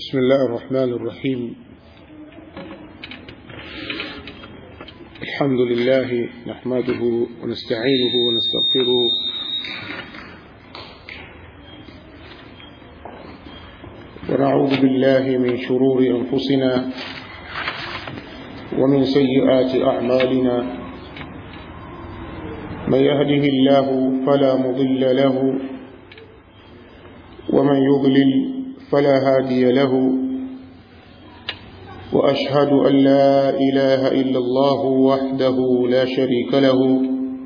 بسم الله الرحمن الرحيم الحمد لله نحمده ونستعينه ونستغفره ونعوذ بالله من شرور أنفسنا ومن سيئات أعمالنا من يهده الله فلا مضل له ومن يضلل فلا هادي له وأشهد أن لا إله إلا الله وحده لا شريك له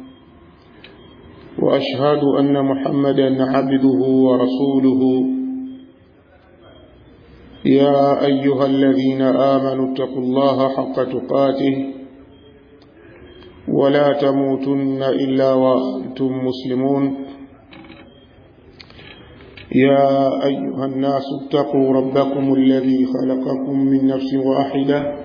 وأشهد أن محمدا عبده ورسوله يا أيها الذين آمنوا اتقوا الله حق تقاته ولا تموتن إلا وأنتم مسلمون يا أيها الناس اتقوا ربكم الذي خلقكم من نفس واحدة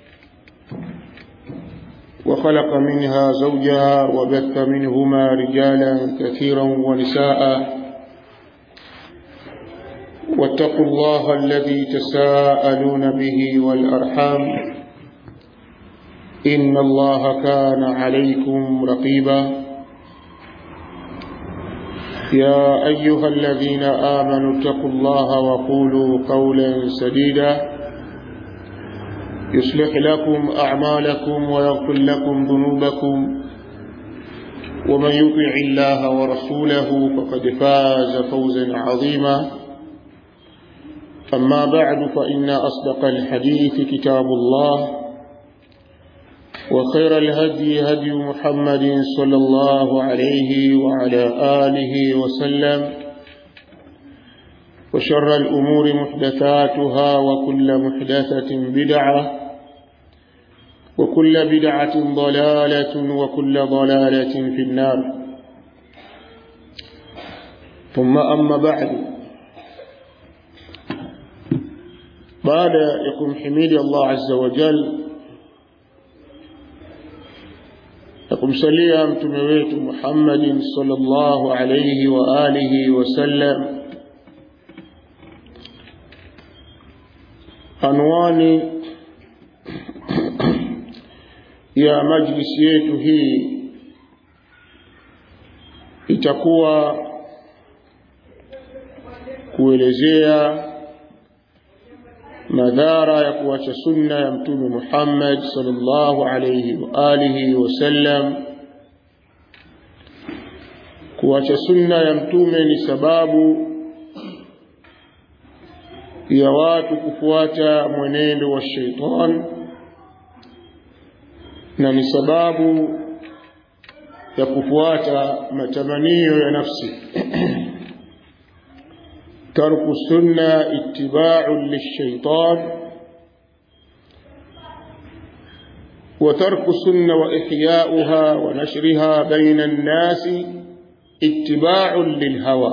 وخلق منها زوجها وبث منهما رجالا كثيرا ونساء واتقوا الله الذي تساءلون به والأرحام إن الله كان عليكم رقيبا يا أيها الذين آمنوا اتقوا الله وقولوا قولا سديدا يصلح لكم أعمالكم ويغفر لكم ذنوبكم ومن يطع الله ورسوله فقد فاز فوزا عظيما أما بعد فإن أصدق الحديث كتاب الله وخير الهدي هدي محمد صلى الله عليه وعلى آله وسلم وشر الأمور محدثاتها وكل محدثة بدعة وكل بدعة ضلالة وكل ضلالة في النار ثم أما بعد بعد يكون حميد الله عز وجل na kumsalia mtume wetu Muhammadin sallallahu alayhi wa alihi wasallam. Anwani ya majlisi yetu hii itakuwa kuelezea madhara ya kuacha sunna ya mtume Muhammad sallallahu alayhi wa alihi wasallam. Kuacha sunna ya mtume ni sababu ya watu kufuata mwenendo wa shaitan na ni sababu ya kufuata matamanio ya nafsi ترك السنة اتباع للشيطان وترك السنة وإحياؤها ونشرها بين الناس اتباع للهوى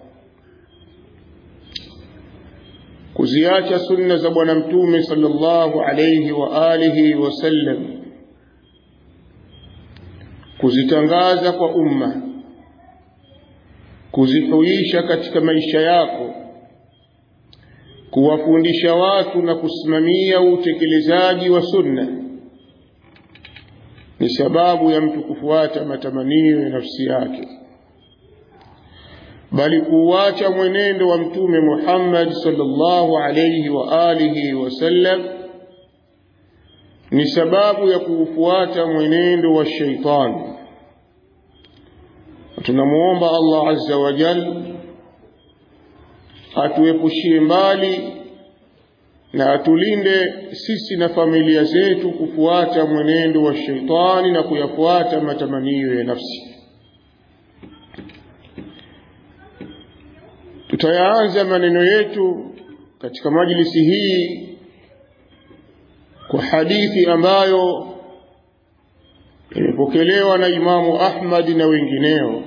kuziacha sunna za bwana mtume sallallahu alayhi wa alihi wasallam kuzitangaza kwa umma kuzihuisha katika maisha yako, kuwafundisha watu na kusimamia utekelezaji wa sunna ni sababu ya mtu kufuata matamanio ya nafsi yake, bali kuuacha mwenendo wa Mtume Muhammad sallallahu alayhi wa alihi wasallam ni sababu ya kuufuata mwenendo wa shaitani tunamuomba Allah azza wa jal atuepushie mbali na atulinde sisi na familia zetu kufuata mwenendo wa sheitani na kuyafuata matamanio ya nafsi. Tutayaanza maneno yetu katika majlisi hii kwa hadithi ambayo imepokelewa na Imamu Ahmad na wengineo,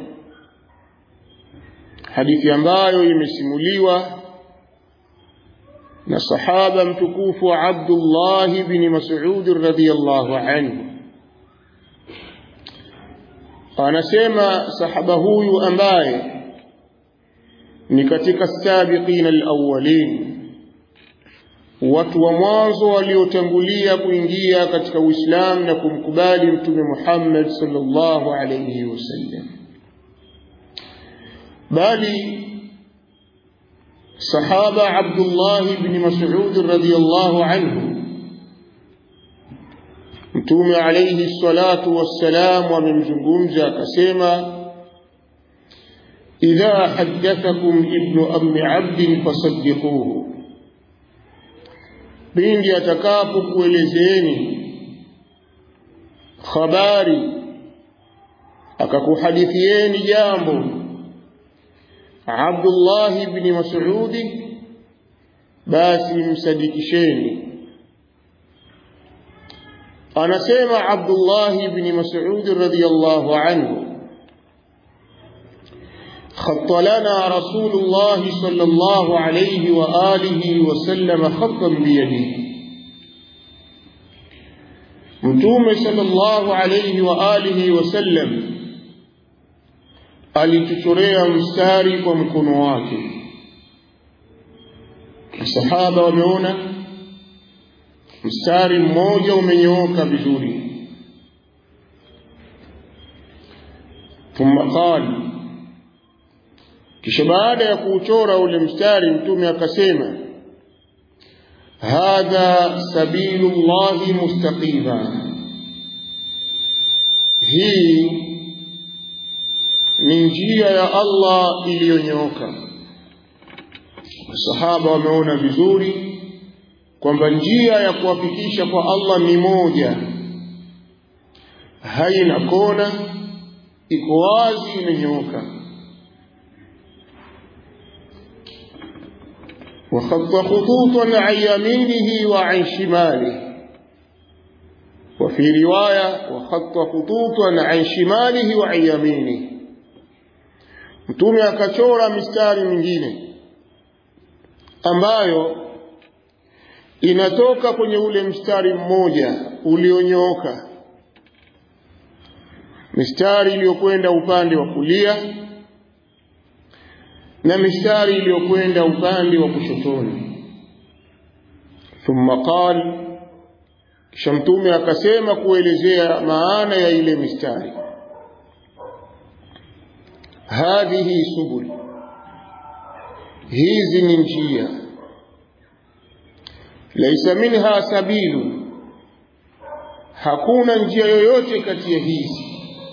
hadithi ambayo imesimuliwa na sahaba mtukufu Abdullah bin Mas'ud radhiyallahu anhu. Anasema sahaba huyu ambaye ni katika sabiqina alawwalin watu wa mwanzo waliotangulia kuingia katika Uislamu na kumkubali Mtume Muhammad sallallahu alayhi wasallam, bali sahaba Abdullah ibn Mas'ud radhiyallahu anhu Mtume alayhi salatu wassalam amemzungumza akasema, idha haddathakum ibnu ammi abdin fasaddiquhu, pindi atakapokuelezeeni habari akakuhadithieni jambo Abdullah ibn Mas'udi, basi msadikisheni. Anasema Abdullah ibn Mas'ud radhiyallahu anhu خط لنا رسول الله صلى الله عليه وآله وسلم خطا بيده متوم صلى الله عليه وآله وسلم alituchorea mstari kwa mkono wake. Masahaba wameona mstari mmoja umenyooka vizuri. Thumma qala kisha baada ya kuuchora ule mstari mtume akasema hadha sabilu llahi mustaqima hii ni njia ya Allah iliyonyooka masahaba wameona vizuri kwamba njia ya kuwafikisha kwa Allah ni moja haina kona iko wazi imenyooka وخط خطوطا عن يمينه وعن شماله وفي رواية وخط خطوطا عن شماله وعن يمينه mtume akachora mistari mingine ambayo inatoka kwenye ule mstari mmoja ulionyooka mistari iliyokwenda upande wa kulia na mistari iliyokwenda upande wa kushotoni. Thumma qal, kisha mtume akasema kuelezea maana ya ile mistari, hadhihi subul, hizi ni njia, laisa minha sabilu, hakuna njia yoyote kati ya hizi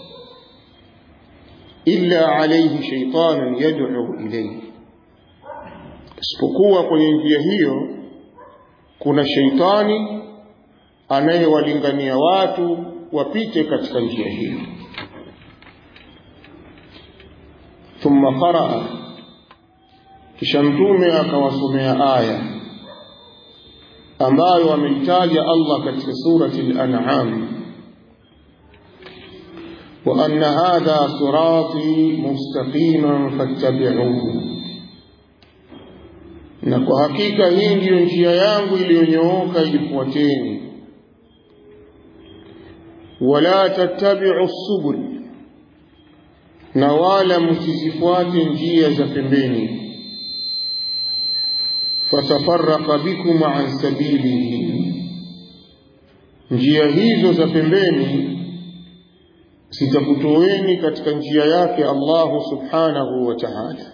illa alayhi shaytanun yad'u ilayhi, isipokuwa kwenye njia hiyo kuna sheitani anayewalingania watu wapite katika njia hiyo. Thumma qaraa, kisha Mtume akawasomea aya ambayo ameitaja Allah katika surati al-An'am وأن هذا صراطي مستقيما فاتبعوه na kwa hakika hii ndiyo njia yangu iliyonyooka ifuateni wala tattabi'u subul na wala msizifuate njia za pembeni fatafarraqa bikum an sabilihi njia hizo za pembeni zitakutoeni katika njia yake Allahu subhanahu wa ta'ala.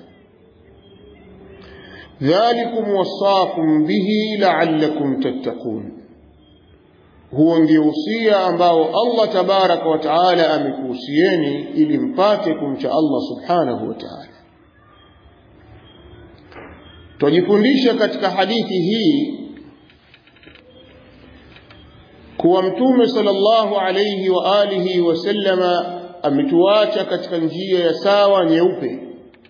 Dhalikum wasaakum bihi la'allakum tattaqun, huo ndio usia ambao Allah tabaraka wa taala amekuhusieni ili mpate kumcha Allah subhanahu wa taala. Twajifundisha katika hadithi hii kuwa mtume sallallahu alayhi wa alihi wasallama ametuacha katika njia ya sawa nyeupe,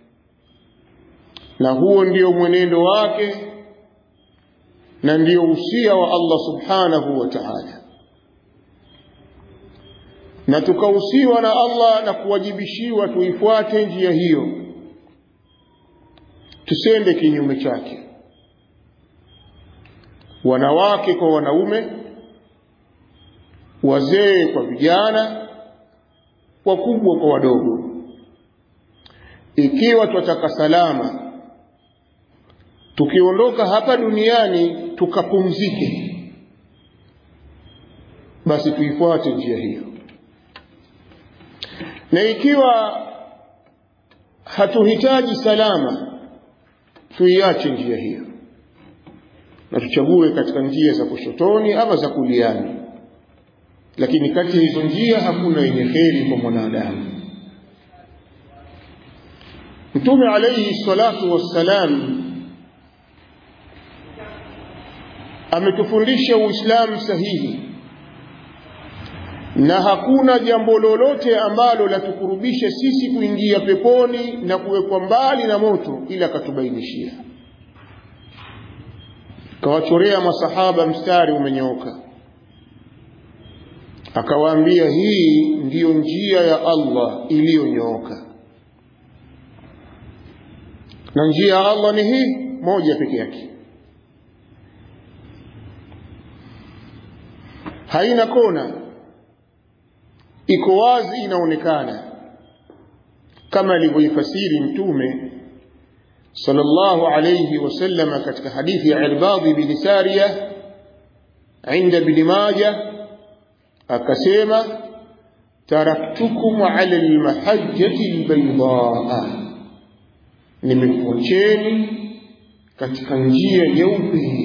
na huo ndio mwenendo wake na ndio usia wa Allah subhanahu wa ta'ala, na tukahusiwa na Allah na kuwajibishiwa tuifuate njia hiyo, tusende kinyume chake, wanawake kwa wanaume wazee kwa vijana, wakubwa kwa wadogo. Ikiwa twataka salama, tukiondoka hapa duniani tukapumzike basi tuifuate njia hiyo na ikiwa hatuhitaji salama tuiache njia hiyo na tuchague katika njia za kushotoni ama za kuliani lakini kati ya hizo njia hakuna yenye kheri kwa mwanadamu mtume alayhi salatu wassalam ametufundisha uislamu sahihi na hakuna jambo lolote ambalo latukurubisha sisi kuingia peponi na kuwekwa mbali na moto ila akatubainishia kawachorea masahaba mstari umenyooka akawaambia hii ndiyo njia ya Allah iliyonyooka na njia ya Allah ni hii moja peke yake haina kona iko wazi inaonekana kama alivyoifasiri mtume sallallahu alayhi wasallam katika hadithi ya Irbad bin Sariya عند ابن ماجه akasema taraktukum ala almahajjati albaydaa nimekuacheni katika njia nyeupe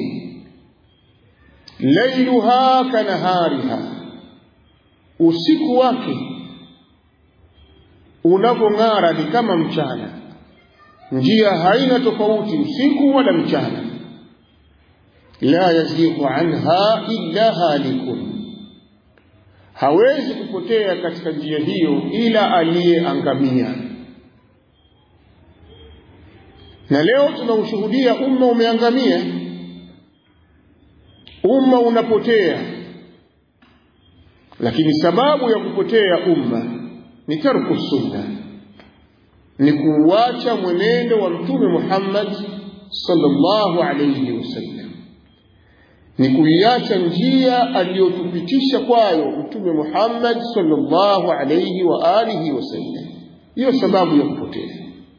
lailuha kanahariha usiku wake unapong'ara ni kama mchana njia haina tofauti usiku wala mchana la yazighu anha illa halikun hawezi kupotea katika njia hiyo ila aliyeangamia na leo tunaushuhudia umma umeangamia umma unapotea lakini sababu ya kupotea umma ni tarku sunna ni kuuacha mwenendo wa mtume Muhammad sallallahu alayhi wasallam ni kuiacha njia aliyotupitisha kwayo mtume Muhammad sallallahu alayhi wa alihi wasallam hiyo sababu ya kupotea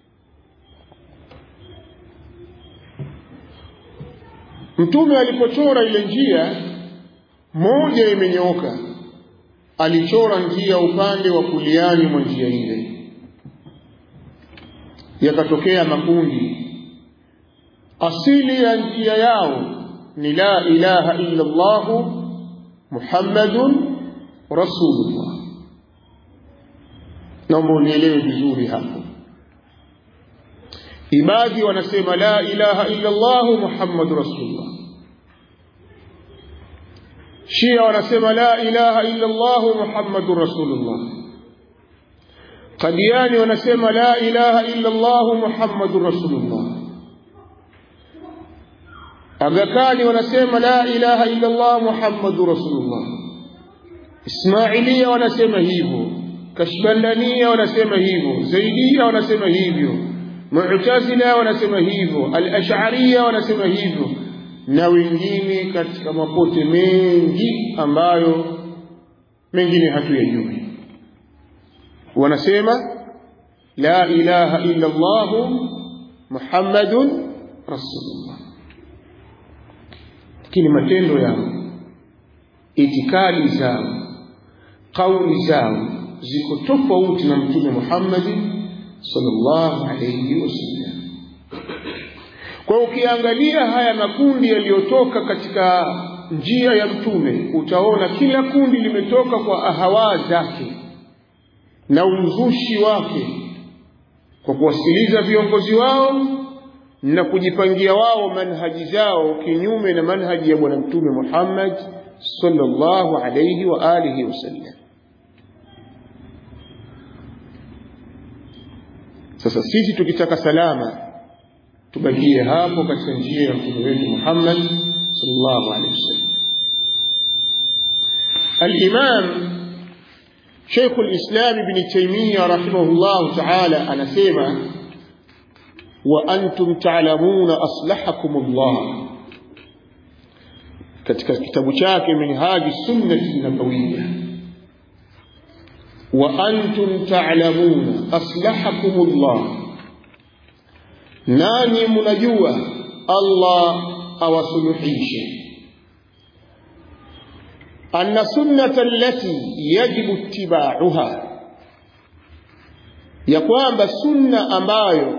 mtume alipochora ile njia moja imenyooka alichora njia upande wa kuliani mwa njia ile yakatokea makundi asili ya njia yao ni la ilaha illa Allah Muhammadun Rasulullah. Naomba unielewe vizuri hapo. Ibadi wanasema la ilaha illa Allah Muhammadur Rasulullah. Shia wanasema la ilaha illa Allah Muhammadur Rasulullah. Qadiani wanasema la ilaha illa Allah Muhammadur Rasulullah. Agakani wanasema la ilaha illa Allah Muhammadu Rasulullah. Ismailia wanasema hivyo, Kashbandania wanasema hivyo, Zaidia wanasema hivyo, Mu'tazila wanasema hivyo, Al-Ash'ariyya wanasema hivyo na wengine katika mapote mengi ambayo mengine hatuyajui. Wanasema la ilaha illa Allah Muhammadun Rasulullah lakini matendo yao itikadi zao kauli zao ziko tofauti na mtume Muhammad sallallahu alayhi wasallam kwa ukiangalia haya makundi yaliyotoka katika njia ya mtume utaona kila kundi limetoka kwa ahawa zake na uzushi wake kwa kuwasikiliza viongozi wao na kujipangia wao manhaji zao kinyume na manhaji ya bwana mtume Muhammad sallallahu alayhi wa alihi wasallam sasa sisi tukitaka salama tubakie hapo katika njia ya mtume wetu Muhammad sallallahu alayhi wasallam al-imam Sheikh al-Islam Ibn Taymiyyah rahimahullah ta'ala anasema وأنتم تعلمون أصلحكم الله katika kitabu chake minhaji sunnati nabawiyya wa antum ta'lamuna aslahakumullah nani mnajua Allah awasuluhishe anna sunnata allati yajibu ittiba'uha ya kwamba sunna ambayo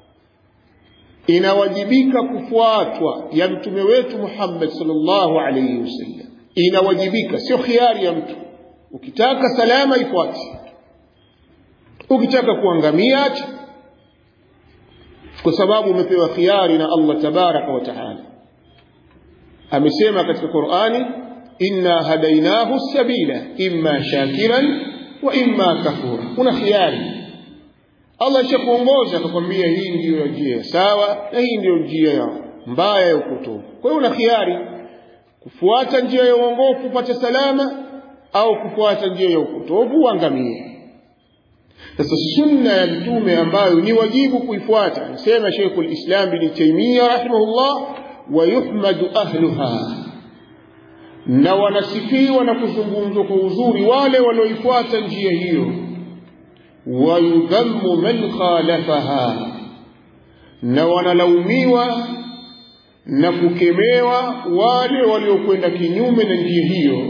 inawajibika kufuatwa ya mtume wetu Muhammad sallallahu alayhi wasallam inawajibika sio khiari ya mtu ukitaka salama ifuate ukitaka kuangamia acha kwa sababu umepewa khiari na Allah tabaraka wa taala amesema katika Qur'ani inna hadainahu sabila imma shakiran wa imma kafura una khiari Allah ishakuongoza akakwambia hii ndiyo njia sawa na hii ndiyo njia ya mbaya ya upotovu kwa hiyo una khiari kufuata njia ya uongofu upate salama au kufuata njia ya upotovu uangamie sasa sunna ya mtume ambayo ni wajibu kuifuata anasema Sheikhul Islam bin Taymiyyah rahimahullah wa yuhmadu ahluha na wanasifiwa na kuzungumzwa kwa uzuri wale walioifuata njia hiyo wa yudhammu man khalafaha na wanalaumiwa na kukemewa wale waliokwenda kinyume na njia hiyo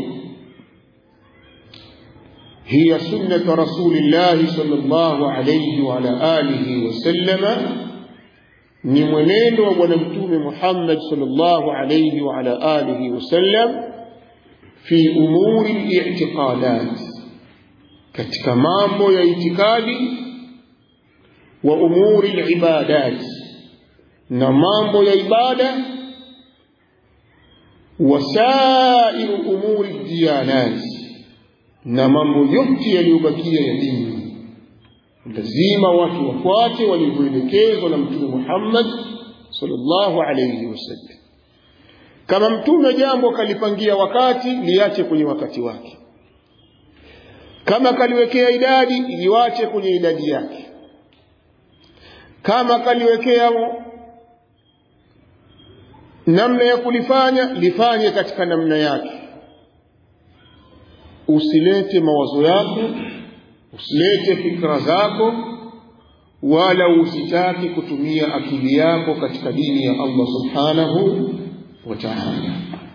هي سنة رسول الله صلى الله عليه وعلى آله وسلم ni mwenendo wa bwana mtume Muhammad sallallahu alayhi wa ala alihi wasallam fi umuri al-i'tiqadat katika mambo ya itikadi wa umuri al-ibadat na mambo ya ibada wasairu umuri diyanat na mambo yote yaliyobakia ya dini lazima watu wafuate walivyoelekezwa na mtume Muhammad sallallahu alayhi wasallam kama mtume jambo kalipangia wakati liache kwenye wakati wake kama kaliwekea idadi liwache kwenye idadi yake kama kaliwekea namna ya kulifanya lifanye katika namna yake usilete mawazo yako usilete fikra zako wala usitaki kutumia akili yako katika dini ya Allah subhanahu wa ta'ala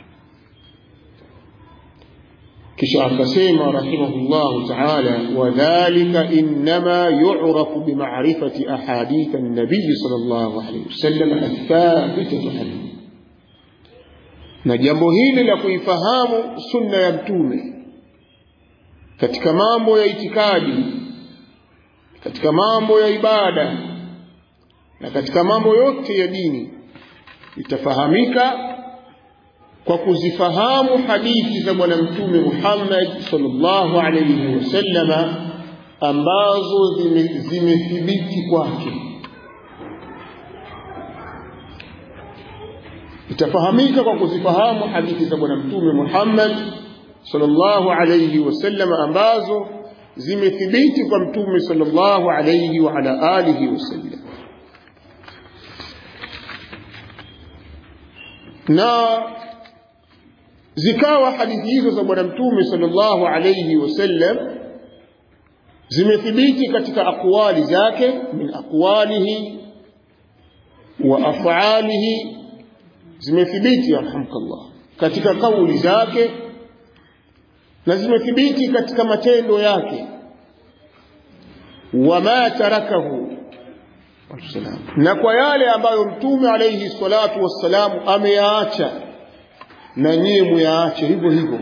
kisha akasema rahimahullahu ta'ala wadhālika innama yu'rafu bima'rifati ahadith an-nabiy sallallahu alayhi wasallam athabitatu anhu na jambo hili la kuifahamu sunna ya mtume katika mambo ya itikadi katika mambo ya ibada na katika mambo yote ya dini itafahamika kwa kuzifahamu hadithi za bwana mtume Muhammad sallallahu alayhi wasallama ambazo zimethibiti zime kwake itafahamika kwa kuzifahamu hadithi za bwana mtume Muhammad sallallahu alayhi wasallam ambazo zimethibiti kwa mtume sallallahu alayhi wa ala alihi wasallam na zikawa hadithi hizo za bwana mtume sallallahu alayhi wasallam zimethibiti katika aqwali zake min aqwalihi wa af'alihi zimethibiti yarhamkallah katika kauli zake na zimethibiti katika matendo yake wama tarakahu na kwa yale ambayo mtume alayhi salatu wassalamu ameyaacha na nyie muyaache hivyo hivyo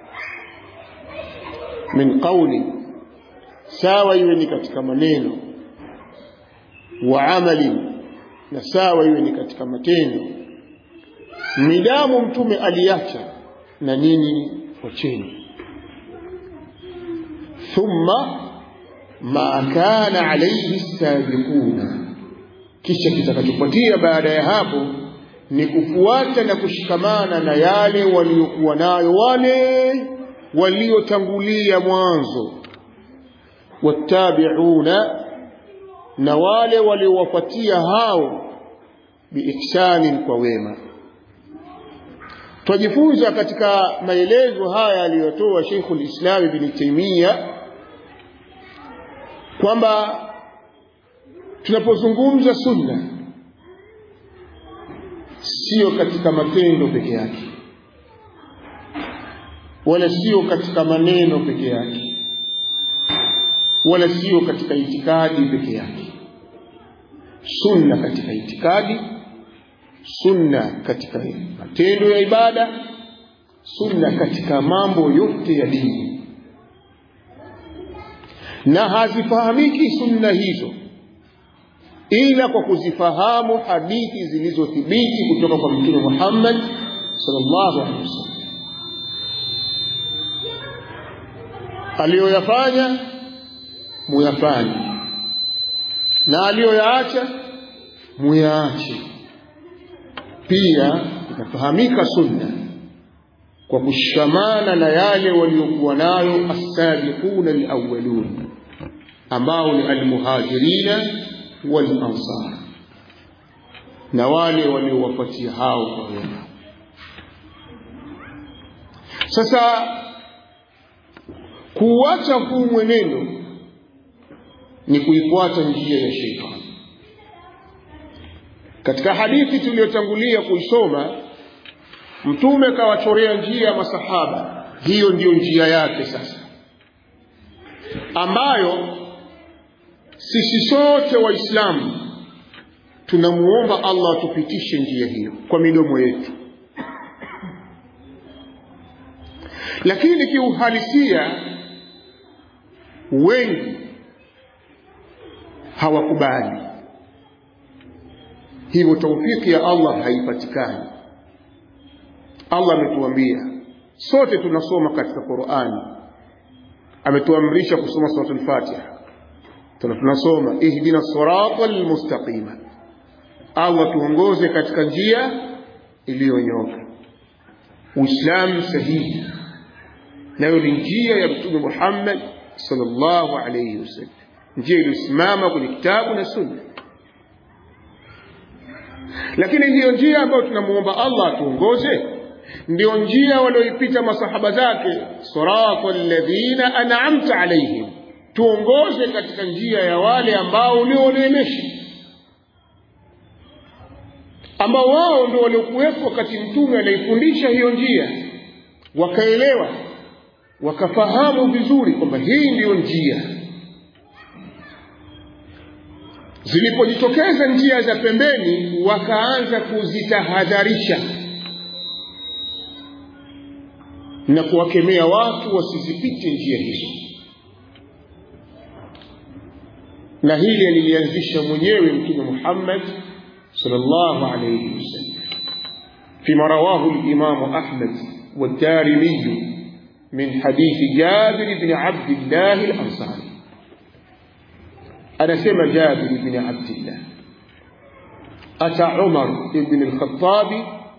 min qauli sawa iwe ni katika maneno wa amali na sawa iwe ni katika matendo midamu mtume aliacha na nini wacheni thumma ma kana alayhi sabiquna kisha kitakachofuatia baada ya hapo ni kufuata na kushikamana na yale waliokuwa nayo wale waliotangulia mwanzo wattabi'una na wale waliowafuatia hao biihsanin kwa wema twajifunza katika maelezo haya aliyotoa Sheikhul Islam Ibn Taymiyyah kwamba tunapozungumza sunna sio katika matendo peke yake wala sio katika maneno peke yake wala sio katika itikadi peke yake sunna katika itikadi sunna katika matendo ya ibada sunna katika mambo yote ya dini na hazifahamiki sunna hizo ila kwa kuzifahamu hadithi zilizothibiti kutoka kwa mtume Muhammad sallallahu alaihi wasallam aliyoyafanya muyafanye na aliyoyaacha muyaache pia inafahamika sunna kwa kushamana na yale waliokuwa nayo as-sabiquna al-awwalun ambao ni al-muhajirina wal-ansar na wale waliowapatia hao kwa wema sasa kuacha huu mwenendo ni kuifuata njia ya sheitani katika hadithi tuliyotangulia kuisoma mtume kawachorea njia ya masahaba hiyo ndiyo njia yake sasa ambayo sisi sote waislamu tunamuomba allah atupitishe njia hiyo kwa midomo yetu lakini kiuhalisia wengi hawakubali hivyo taufiki ya allah haipatikani allah ametuambia sote tunasoma katika qurani ametuamrisha kusoma surat lfatiha tunasoma ihdina sirata lmustaqima allah tuongoze katika njia iliyonyoka uislamu sahihi nayo ni njia ya mtume muhammad sallallahu alayhi wasallam njia iliyosimama kwenye kitabu na sunna lakini ndiyo njia ambayo tunamuomba allah atuongoze ndio njia walioipita masahaba zake sirata alladhina an'amta alaihim tuongoze katika njia ya wale ambao ulioneemesha ambao wao ndio waliokuwepo wakati mtume anaifundisha hiyo njia wakaelewa wakafahamu vizuri kwamba hii ndiyo njia zilipojitokeza njia za pembeni wakaanza kuzitahadharisha na kuwakemea watu wasizipite njia hizo na hili alilianzisha mwenyewe mtume Muhammad sallallahu alayhi wasallam فيما رواه الإمام أحمد والدارمي من حديث جابر بن عبد الله الأنصاري أنا سمع جابر بن عبد الله أتى عمر بن الخطاب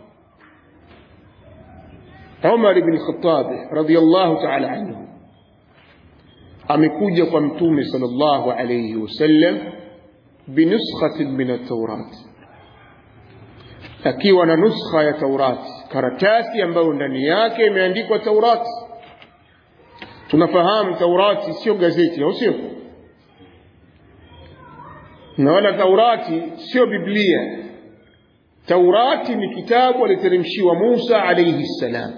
عمر بن الخطاب رضي الله تعالى عنه amekuja kwa mtume sallallahu alayhi wasallam binuskhatin min at-taurat akiwa na nuskha ya taurati karatasi ambayo ndani yake imeandikwa taurati tunafahamu taurati sio gazeti au sio na wala taurati sio biblia taurati ni kitabu aliteremshiwa musa alayhi salam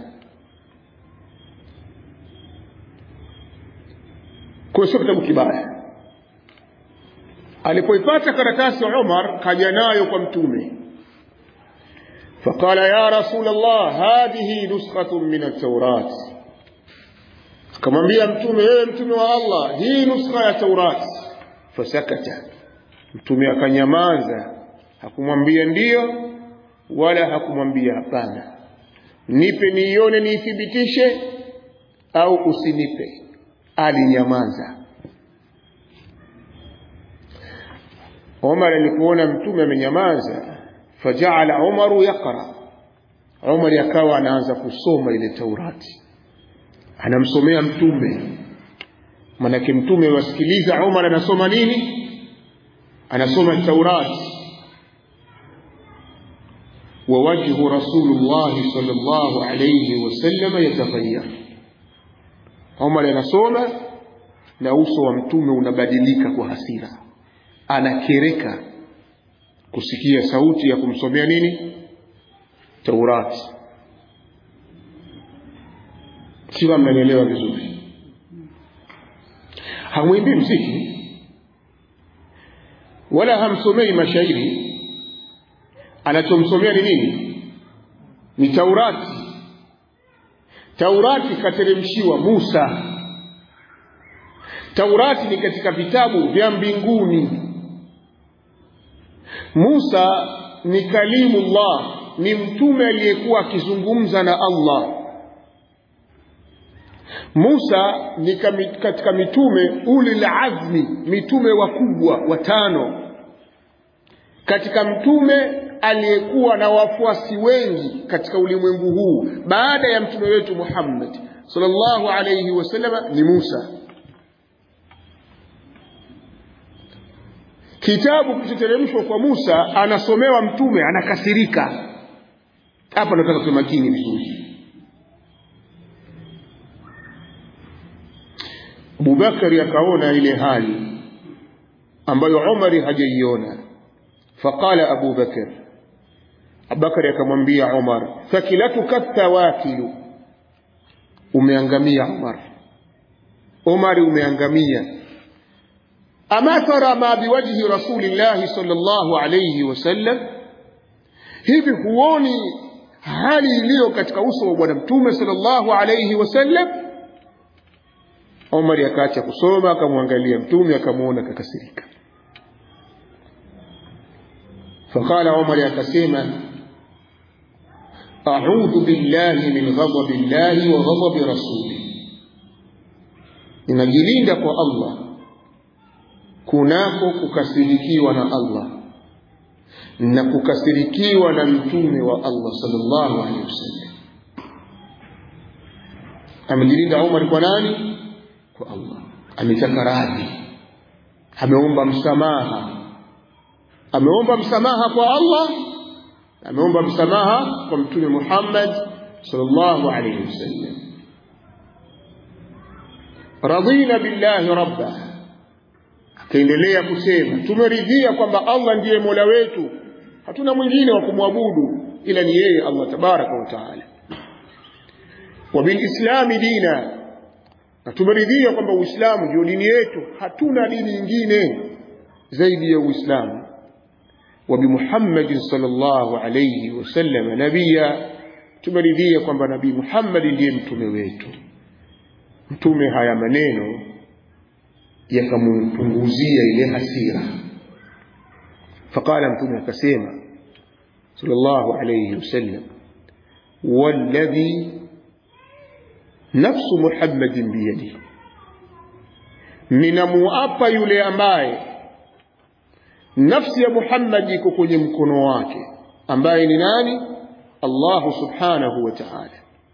kwa sio kitabu kibaya alipoipata karatasi Umar kaja nayo kwa mtume فقال يا رسول الله هذه نسخة من التوراة akamwambia mtume wewe mtume wa Allah hii nuskha ya Taurat fasakata mtume akanyamaza hakumwambia ndiyo wala hakumwambia hapana nipe niione niithibitishe au usinipe alinyamaza Umar alipoona mtume amenyamaza fajaala Umaru yaqra Umar akawa anaanza kusoma ile Taurati anamsomea mtume manake mtume wasikiliza Umar anasoma nini anasoma Taurati ووجه رسول الله صلى الله عليه وسلم يتغير Umar anasoma na uso wa mtume unabadilika kwa hasira anakereka kusikia sauti ya kumsomea nini Taurati. Siwa mnanielewa vizuri. Hamwimbii mziki wala hamsomei mashairi, anachomsomea ni nini? Ni Taurati. Taurati kateremshiwa Musa. Taurati ni katika vitabu vya mbinguni. Musa ni kalimullah, ni mtume aliyekuwa akizungumza na Allah. Musa ni katika mitume ulil azmi, mitume wakubwa watano, katika mtume aliyekuwa na wafuasi wengi katika ulimwengu huu baada ya mtume wetu Muhammad sallallahu alayhi wasallam ni Musa. Kitabu kilichoteremshwa kwa Musa, anasomewa mtume, anakasirika. Hapa nataka tuwe makini vizuri. Abubakari akaona ile hali ambayo Umari hajaiona, faqala Abu Bakar, Abubakari akamwambia Umar, thakilatuka thawakilu, umeangamia Umar. Umari, umeangamia. Ama tara ma biwajhi rasulillahi sallallahu alayhi wasallam, hivi huoni hali iliyo katika uso wa bwana mtume sallallahu alayhi wasallam? Umar akaacha kusoma akamwangalia mtume akamwona akakasirika. Faqala Umar akasema a'udhu billahi min ghadabi llahi wa ghadabi rasuli, ninajilinda kwa Allah kunako kukasirikiwa na Allah na kukasirikiwa na mtume wa Allah sallallahu alaihi wasallam. Amejilinda Umar kwa nani? Kwa Allah. Ametaka radhi, ameomba msamaha, ameomba msamaha kwa Allah, ameomba msamaha kwa mtume Muhammad sallallahu alaihi wasallam. Radina billahi rabba akaendelea kusema tumeridhia kwamba Allah ndiye mola wetu, hatuna mwingine wa kumwabudu ila ni yeye Allah tabaraka wa taala. Wa bilislami dina, na tumeridhia kwamba Uislamu ndio dini yetu, hatuna dini nyingine zaidi ya Uislamu. Wa bimuhammadin sallallahu alayhi wasallam nabia, tumeridhia kwamba Nabii Muhammad ndiye mtume wetu. Mtume haya maneno yakampunguzia ile hasira. Faqala mtume akasema sallallahu alayhi wasallam, walladhi nafsu Muhammadin biyadihi, ninamuapa yule ambaye nafsi ya Muhammad iko kwenye mkono wake, ambaye ni nani? Allahu subhanahu wa ta'ala.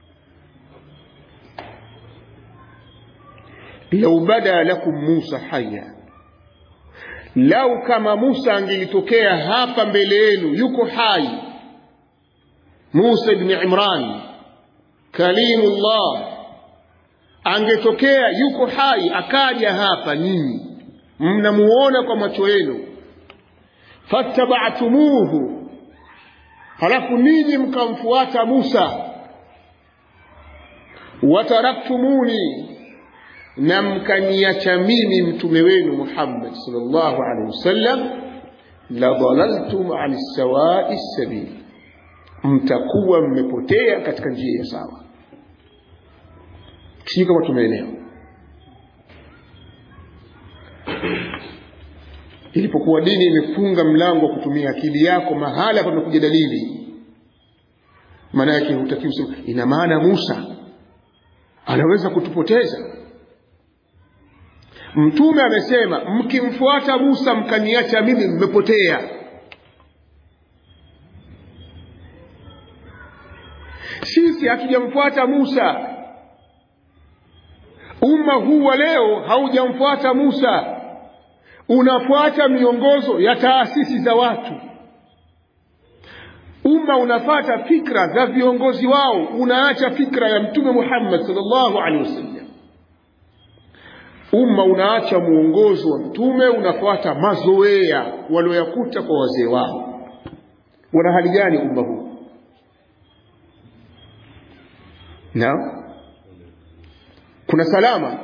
lau bada lakum Musa haya, lau kama Musa angelitokea hapa mbele yenu yuko hai, Musa ibn Imran kalimullah, angetokea yuko hai akaja hapa, nyinyi mnamuona kwa macho yenu, fattaba'tumuhu, halafu ninyi mkamfuata Musa, wataraktumuni na mkaniacha mimi mtume wenu Muhammad sallallahu alaihi wasallam, la dhalaltum an sawai sabil, mtakuwa mmepotea katika njia ya sawa. Sijui kama tumeelewa. Ilipokuwa dini imefunga mlango wa kutumia akili yako mahala panakuja dalili, maana yake hutakiwi usema ina maana Musa anaweza kutupoteza. Mtume amesema mkimfuata Musa mkaniacha mimi, mmepotea. Sisi hatujamfuata Musa, umma huu wa leo haujamfuata Musa, unafuata miongozo ya taasisi za watu. Umma unafata fikra za viongozi wao, unaacha fikra ya Mtume Muhammad sallallahu alaihi wasallam umma unaacha mwongozo wa mtume unafuata mazoea walioyakuta kwa wazee wao wana hali gani umma huu na kuna salama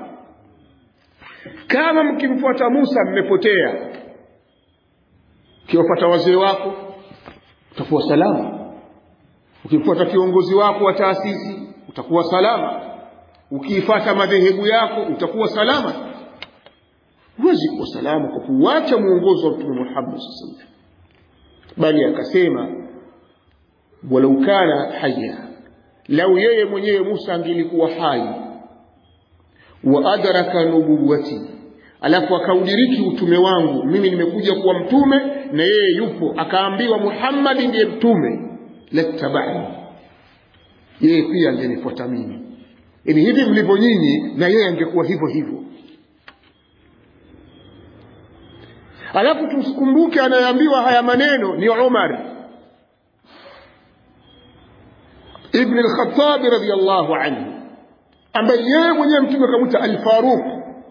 kama mkimfuata Musa mmepotea ukiwafuata wazee wako utakuwa salama ukimfuata kiongozi wako wa taasisi utakuwa salama ukiifata madhehebu yako utakuwa salama huwezi kuwa salama kwa kuacha mwongozo wa mtume Muhammad sallallahu alaihi bali akasema walau kana haya lau yeye mwenyewe Musa angelikuwa hai wa adraka nubuwati alafu akaudiriki utume wangu mimi nimekuja kuwa mtume na yeye yupo akaambiwa Muhammad ndiye mtume lattabani yeye pia angenifuata mimi yani hivi mlivyo nyinyi na yeye angekuwa hivyo hivyo alafu tusikumbuke anayeambiwa haya maneno ni Umar ibn al-Khattab radiyallahu anhu ambaye yeye mwenyewe mtume akamwita al-Faruq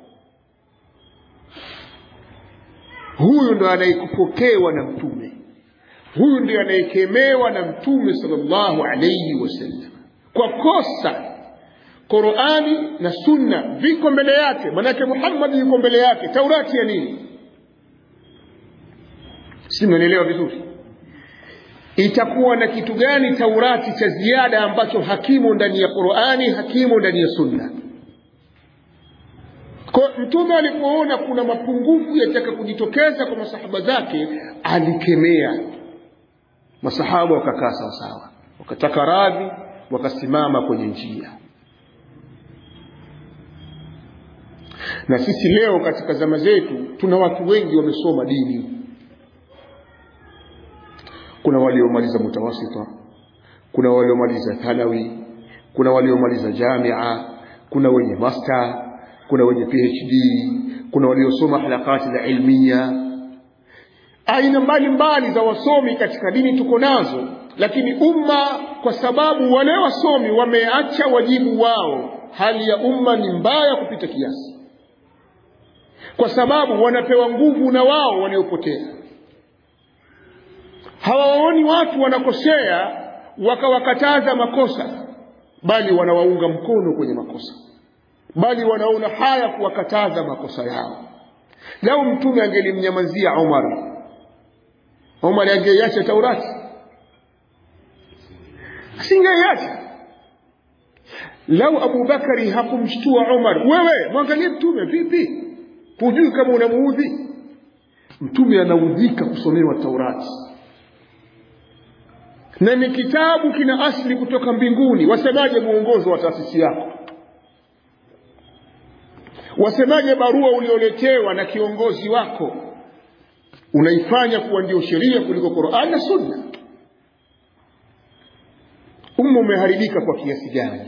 huyu ndo anayekupokewa na mtume huyu ndiye anayekemewa na mtume sallallahu alayhi wasallam kwa kosa Qur'ani na Sunna viko mbele yake manake Muhammad yuko mbele yake Taurati ya nini si mnaelewa vizuri itakuwa na kitu gani Taurati cha ziada ambacho hakimo ndani ya Qur'ani hakimo ndani ya Sunna kwa mtume alipoona kuna mapungufu yataka kujitokeza kwa masahaba zake alikemea masahaba wakakaa sawa sawa wakataka radhi wakasimama kwenye njia na sisi leo katika zama zetu tuna watu wengi wamesoma dini kuna waliomaliza mutawasita kuna waliomaliza thanawi kuna waliomaliza jamia kuna wenye master kuna wenye phd kuna waliosoma halakati za ilmia aina mbalimbali za wasomi katika dini tuko nazo lakini umma kwa sababu wale wasomi wameacha wajibu wao hali ya umma ni mbaya kupita kiasi kwa sababu wanapewa nguvu na wao waliopotea hawaoni watu wanakosea wakawakataza makosa bali wanawaunga mkono kwenye makosa bali wanaona haya kuwakataza makosa yao lau mtume angelimnyamazia Umar Umar angeiacha Taurati asingeiacha lau Abu Bakari hakumshtua Umar wewe mwangalie mtume vipi hujui kama unamuudhi mtume anaudhika kusomewa Taurati na ni kitabu kina asili kutoka mbinguni wasemaje muongozo wa taasisi yako wasemaje barua ulioletewa na kiongozi wako unaifanya kuwa ndio sheria kuliko Qur'an na Sunna umma umeharibika kwa kiasi gani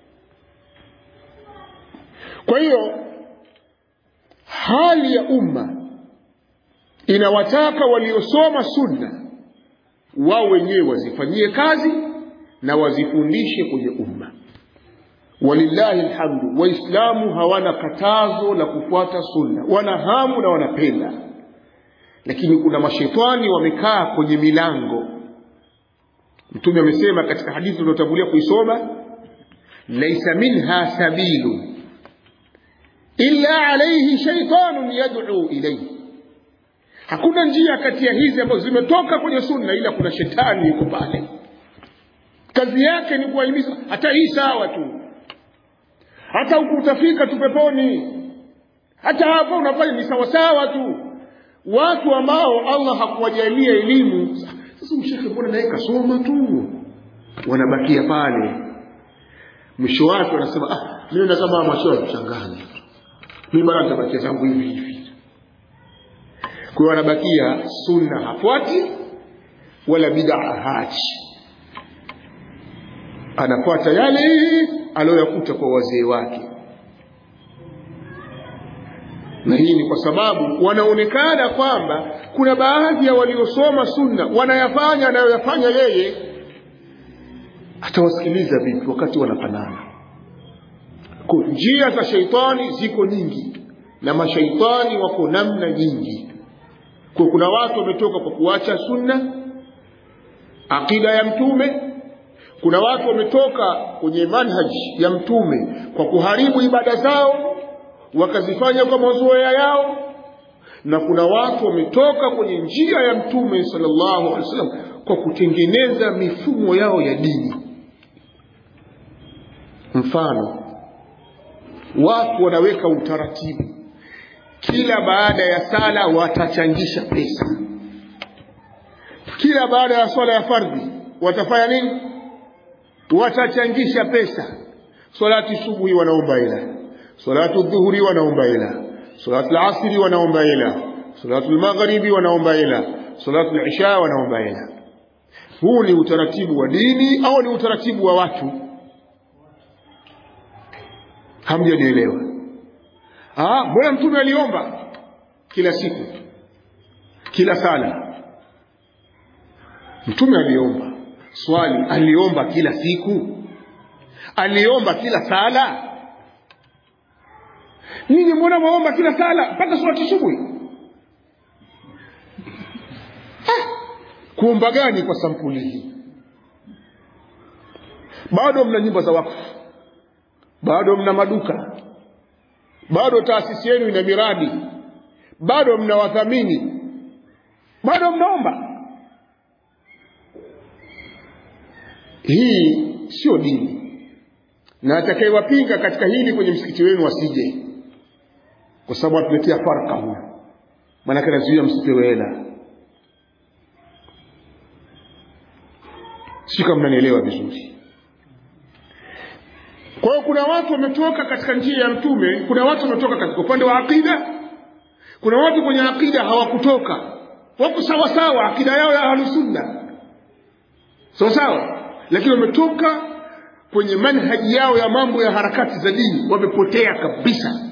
kwa hiyo hali ya umma inawataka waliosoma sunna wao wenyewe wazifanyie kazi na wazifundishe kwenye umma walillahi alhamdu waislamu hawana katazo la kufuata sunna wana hamu na wanapenda lakini kuna mashetani wamekaa kwenye milango mtume amesema katika hadithi tuliotangulia kuisoma laisa minha sabilu illa alayhi shaytanun yad'u ilayhi hakuna njia kati ya hizi ambazo zimetoka kwenye sunna ila kuna shetani yuko pale kazi yake ni kuwahimiza hata hii sawa tu hata huku utafika tu peponi hata hapo unafanya ni sawasawa tu watu ambao Allah hakuwajalia elimu sasa mshekhe mbona naye kasoma tu wanabakia pale mwisho wake wanasema ah mimi na kama mashauri kuchanganya mimi bado nitabakia zangu hivi hivi kwa hiyo wanabakia sunna hafuati wala bid'a hachi anafuata yale aliyoyakuta kwa wazee wake na hii ni kwa sababu wanaonekana kwamba kuna baadhi ya waliosoma sunna wanayafanya anayoyafanya yeye atawasikiliza vipi wakati wanafanana kwa njia za sheitani ziko nyingi na mashaitani wako namna nyingi kwa kuna watu wametoka kwa kuacha sunna akida ya mtume kuna watu wametoka kwenye manhaji ya mtume kwa kuharibu ibada zao wakazifanya kwa mazoea yao na kuna watu wametoka kwenye njia ya mtume sallallahu alaihi wasallam kwa kutengeneza mifumo yao ya dini mfano watu wanaweka utaratibu kila baada ya sala watachangisha pesa kila baada ya swala ya fardhi watafanya nini watachangisha pesa salati subuhi wanaomba ila salatu dhuhuri wanaomba ila salatu al-asri wanaomba ila salatu al-maghribi wanaomba ila salatu al-isha wanaomba ila huu ni utaratibu wa dini au ni utaratibu wa watu hamjanielewa ah mbona mtume aliomba kila siku kila sala mtume aliomba swali aliomba kila siku aliomba kila sala ninyi mbona mwaomba kila sala mpaka surati subuhi ah, kuomba gani kwa sampuli hii bado mna nyumba za wakfu bado mna maduka bado taasisi yenu ina miradi bado mna wadhamini bado mnaomba hii sio dini na atakayewapinga katika hili kwenye msikiti wenu asije kwa sababu atuletea farka huyo maanake anazuia msipewe hela si kama mnanielewa vizuri kwa hiyo kuna watu wametoka katika njia ya mtume kuna watu wametoka katika upande wa aqida kuna watu kwenye aqida hawakutoka wako sawa sawa akida yao ya ahlusunna sawa sawa lakini wametoka kwenye manhaji yao ya mambo ya harakati za dini wamepotea kabisa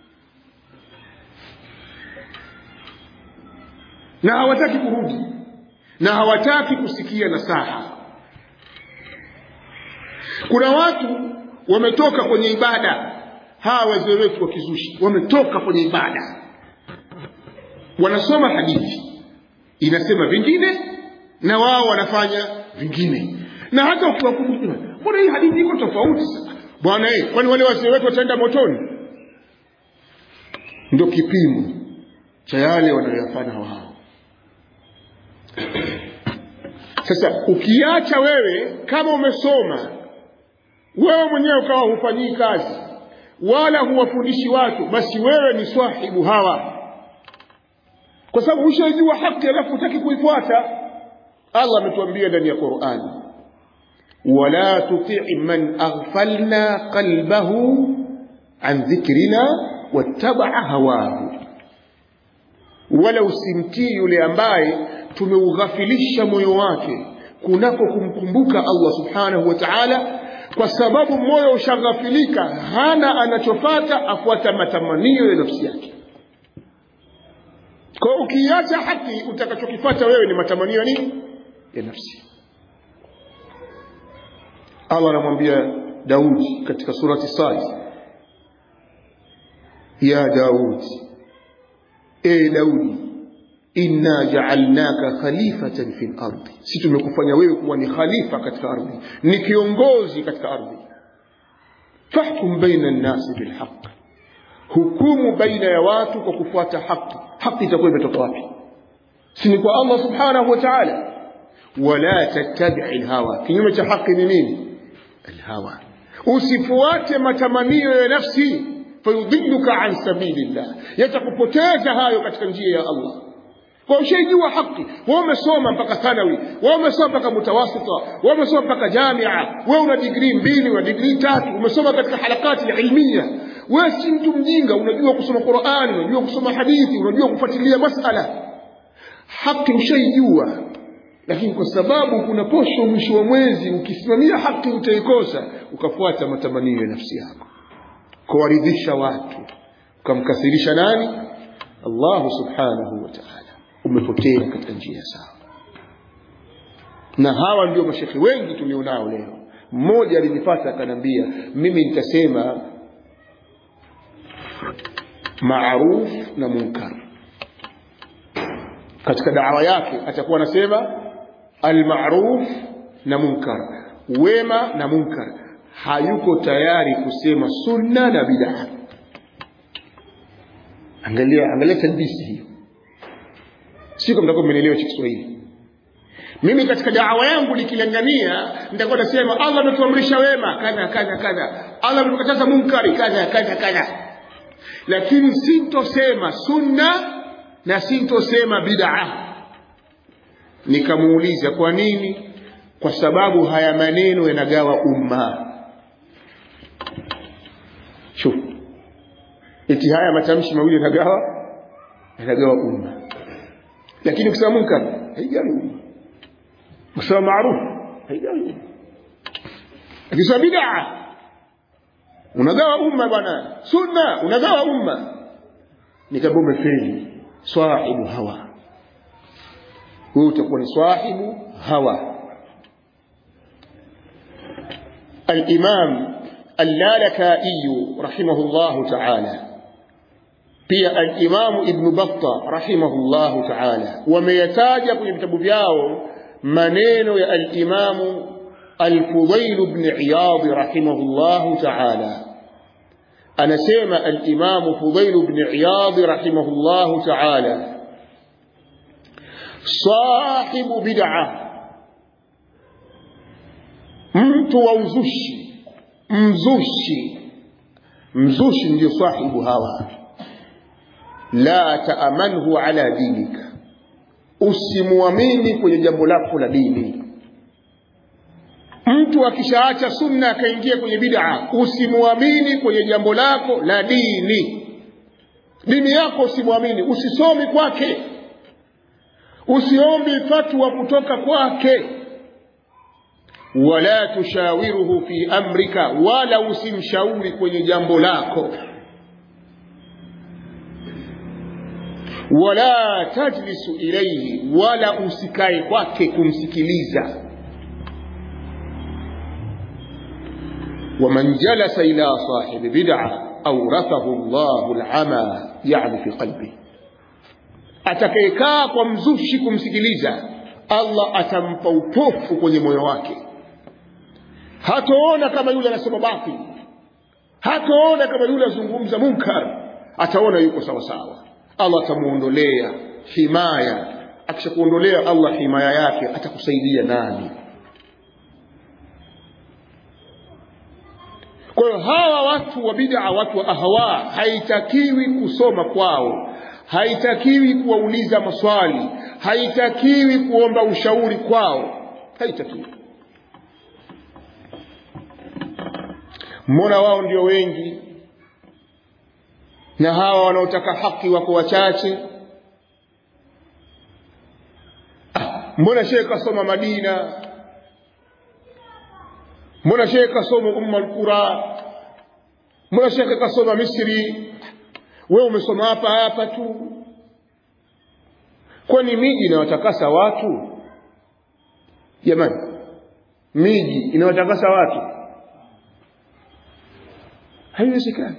na hawataki kurudi na hawataki kusikia nasaha kuna watu wametoka kwenye ibada hawa wazee wetu wa kizushi wametoka kwenye ibada wanasoma hadithi inasema vingine na wao wanafanya vingine na hata ukiwakumbusha mbona hii hadithi iko tofauti sasa bwana eh kwani wale wazee wetu wataenda motoni ndio kipimo cha yale wanayoyafanya wao sasa ukiacha wewe kama umesoma wewe mwenyewe ukawa hufanyii kazi wala huwafundishi watu basi wewe ni swahibu hawa kwa sababu ushaijua haki alafu hutaki kuifuata allah ametuambia ndani ya qurani wala tutii man aghfalna qalbahu an dhikrina wattabaa hawahu wala usimtii yule ambaye tumeughafilisha moyo wake kunako kumkumbuka allah subhanahu wa taala kwa sababu moyo ushaghafilika hana anachofata afuata matamanio ya nafsi yake kwa ukiacha haki utakachokifata wewe ni matamanio ya nini ya nafsi allah anamwambia daudi katika surati sad ya daudi e daudi inna jaalnaka khalifatan fi lardi si tumekufanya wewe kuwa ni khalifa katika ardhi ni kiongozi katika ardhi fahkum baina nnasi bilhaq hukumu baina ya watu kwa kufuata haki haki itakuwa imetoka wapi si ni kwa allah subhanahu wa taala wala tattabii lhawa kinyume cha haki ni nini alhawa usifuate matamanio ya nafsi fayudhiluka an sabilillah yatakupoteza hayo katika njia ya allah kwa ushaijua haki wewe umesoma mpaka thanawi wewe umesoma mpaka mutawasita wewe umesoma mpaka jamia wewe una digrii mbili una digrii tatu umesoma katika harakati ya ilmia wewe si mtu mjinga unajua kusoma qurani unajua kusoma hadithi unajua kufuatilia masala haki ushaijua lakini kwa sababu kuna posho mwisho wa mwezi ukisimamia haki utaikosa ukafuata matamanio ya nafsi yako kuwaridhisha watu ukamkasirisha nani allahu subhanahu wa taala umepotea katika njia sawa na hawa ndio mashekhe wengi tulionao leo mmoja alinipata akanambia mimi nitasema maruf na munkar katika dawa yake atakuwa anasema almaruf na munkar wema na munkar hayuko tayari kusema sunna na bid'a angalia angalia talbisi hiyo siko mtakuwa mmenielewa cha Kiswahili mimi katika dawa yangu nikilingania nitakuwa nasema Allah ametuamrisha wema kadha kadha kadha Allah ametukataza munkari kadha kadha kadha lakini sintosema sunna na sintosema bid'a nikamuuliza kwa nini kwa sababu haya maneno yanagawa umma shuf eti haya matamshi mawili yanagawa yanagawa umma lakini kusema munkar haigawi umma kusema maarufu haigawi umma akisema bid'a unagawa umma bwana sunna unagawa umma nikaambia umefeli sahibu hawa wewe utakuwa ni sahibu hawa الإمام اللالكائي رحمه الله تعالى pia al-Imam Ibn Battah rahimahullahu ta'ala wameyataja kwenye vitabu vyao maneno ya al-Imam al-Fudayl ibn Iyad rahimahullahu ta'ala anasema al-Imam Fudayl ibn Iyad rahimahullahu ta'ala sahibu bid'ah mtu wa uzushi mzushi mzushi ndio sahibu hawa la taamanhu ala dinika usimwamini kwenye jambo lako la dini mtu akishaacha sunna akaingia kwenye bid'a usimwamini kwenye jambo lako la dini dini yako usimwamini usisomi kwake usiombi fatwa kutoka kwake wala tushawiruhu fi amrika wala usimshauri kwenye jambo lako wala tajlisu ilaihi wala usikae kwake kumsikiliza ومن جلس إلى صاحب بدعة أورثه الله العمى يعني في قلبه atakayekaa kwa mzushi kumsikiliza allah atampa upofu kwenye moyo wake hataona kama yule anasema batili hataona kama yule azungumza munkar ataona yuko sawa sawa allah atamuondolea himaya akishakuondolea allah himaya yake atakusaidia nani kwa hiyo hawa watu wa bid'a watu wa ahwa haitakiwi kusoma kwao haitakiwi kuwauliza maswali haitakiwi kuomba ushauri kwao haitakiwi mbona wao ndio wengi na hawa wanaotaka haki wako wachache ah, mbona shehe kasoma madina mbona shehe kasoma umma alqura mbona shehe kasoma misri wewe umesoma hapa hapa tu kwani miji inawatakasa watu jamani miji inawatakasa watu haiwezekani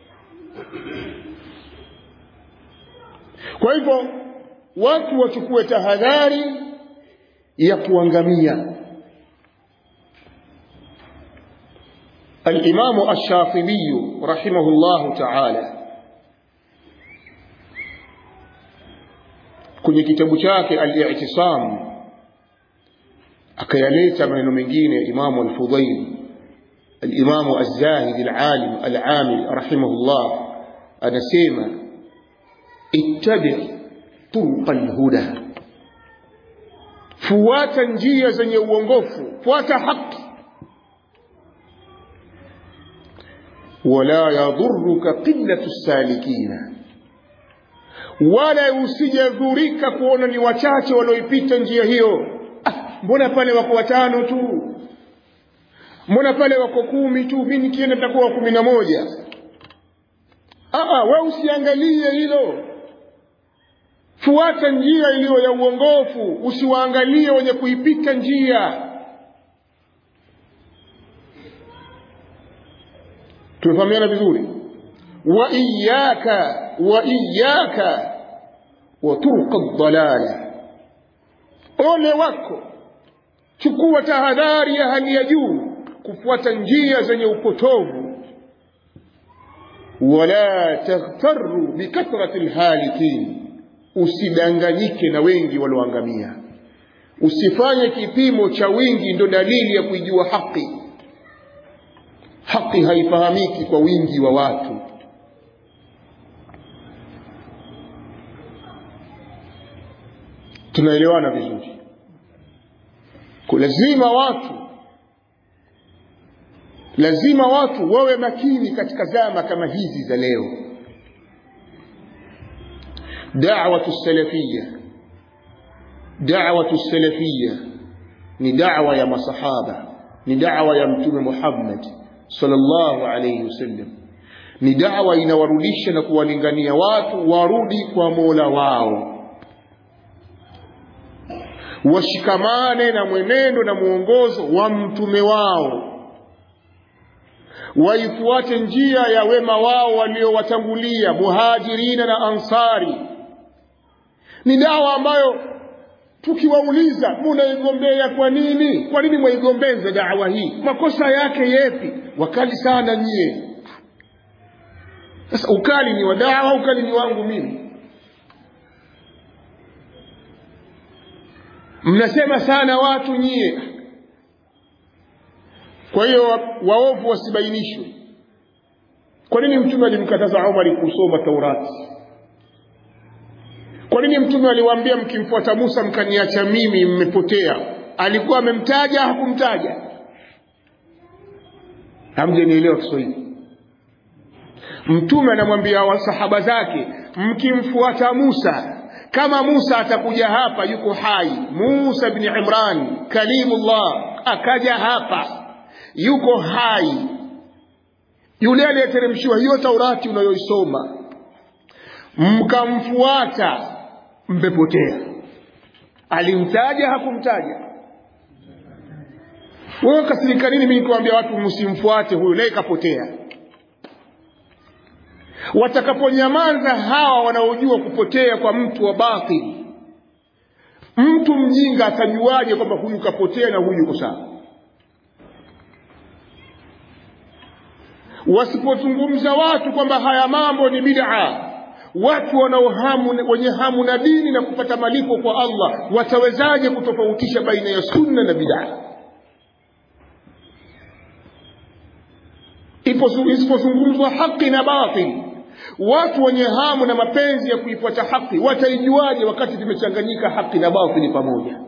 kwa hivyo watu wachukue tahadhari ya kuangamia الإمام الشاطبي رحمه الله تعالى kwenye kitabu chake al-i'tisam akayaleta maneno mengine imamu al-fudayl al-imamu az-zahid al-alim al-amil rahimahullah anasema ittabi turuqa al-huda fuata njia zenye uongofu fuata haki wala yadhurruka qillatu salikina wala usijadhurika kuona ni wachache walioipita njia hiyo ah, mbona pale wako watano tu mbona pale wako kumi tu mi nikienda nitakuwa wa kumi na moja ah, we usiangalie hilo fuata njia iliyo ya uongofu usiwaangalie wenye kuipita njia tumefahamiana vizuri wa iyaka wa iyaka wa turqa dhalala ole wako chukua tahadhari ya hali ya juu kufuata njia zenye upotovu wala taghtaru bikathrati lhalikin usidanganyike na wengi walioangamia usifanye kipimo cha wingi ndo dalili ya kuijua haki haki haifahamiki kwa wingi wa watu tunaelewana vizuri lazima watu lazima watu wawe makini katika zama kama hizi za leo da'watu salafiyya da'watu salafiyya ni da'wa ya masahaba ni da'wa ya mtume Muhammad sallallahu alayhi wasallam ni da'wa inawarudisha na kuwalingania watu warudi kwa Mola wao washikamane na mwenendo na mwongozo wa mtume wao waifuate njia ya wema wao waliowatangulia muhajirina na ansari ni dawa ambayo tukiwauliza munaigombea kwa nini kwa nini mwaigombeza dawa hii makosa yake yepi wakali sana nyie sasa ukali ni wa dawa ukali ni wangu mimi mnasema sana watu nyie kwa hiyo waovu wasibainishwe kwa nini mtume alimkataza Umar kusoma Taurati kwa nini mtume aliwaambia mkimfuata Musa mkaniacha mimi mmepotea alikuwa amemtaja hakumtaja hamjanielewa Kiswahili mtume anamwambia wasahaba zake mkimfuata Musa kama Musa atakuja hapa yuko hai Musa bin Imran kalimullah akaja hapa yuko hai yule aliyeteremshiwa hiyo Taurati unayoisoma mkamfuata mmepotea alimtaja hakumtaja wewe kasirika nini mimi nikiwaambia watu msimfuate huyu naye kapotea watakaponyamaza hawa wanaojua kupotea kwa mtu wa batili mtu mjinga atajuaje kwamba huyu kapotea na huyu yuko sawa wasipozungumza watu kwamba haya mambo ni bid'a watu wanaohamu wenye hamu na dini na kupata malipo kwa Allah watawezaje kutofautisha baina ya sunna na bid'a isipozungumzwa haki na batili watu wenye hamu na mapenzi ya kuifuata haki wataijuaje wakati zimechanganyika haki na batili pamoja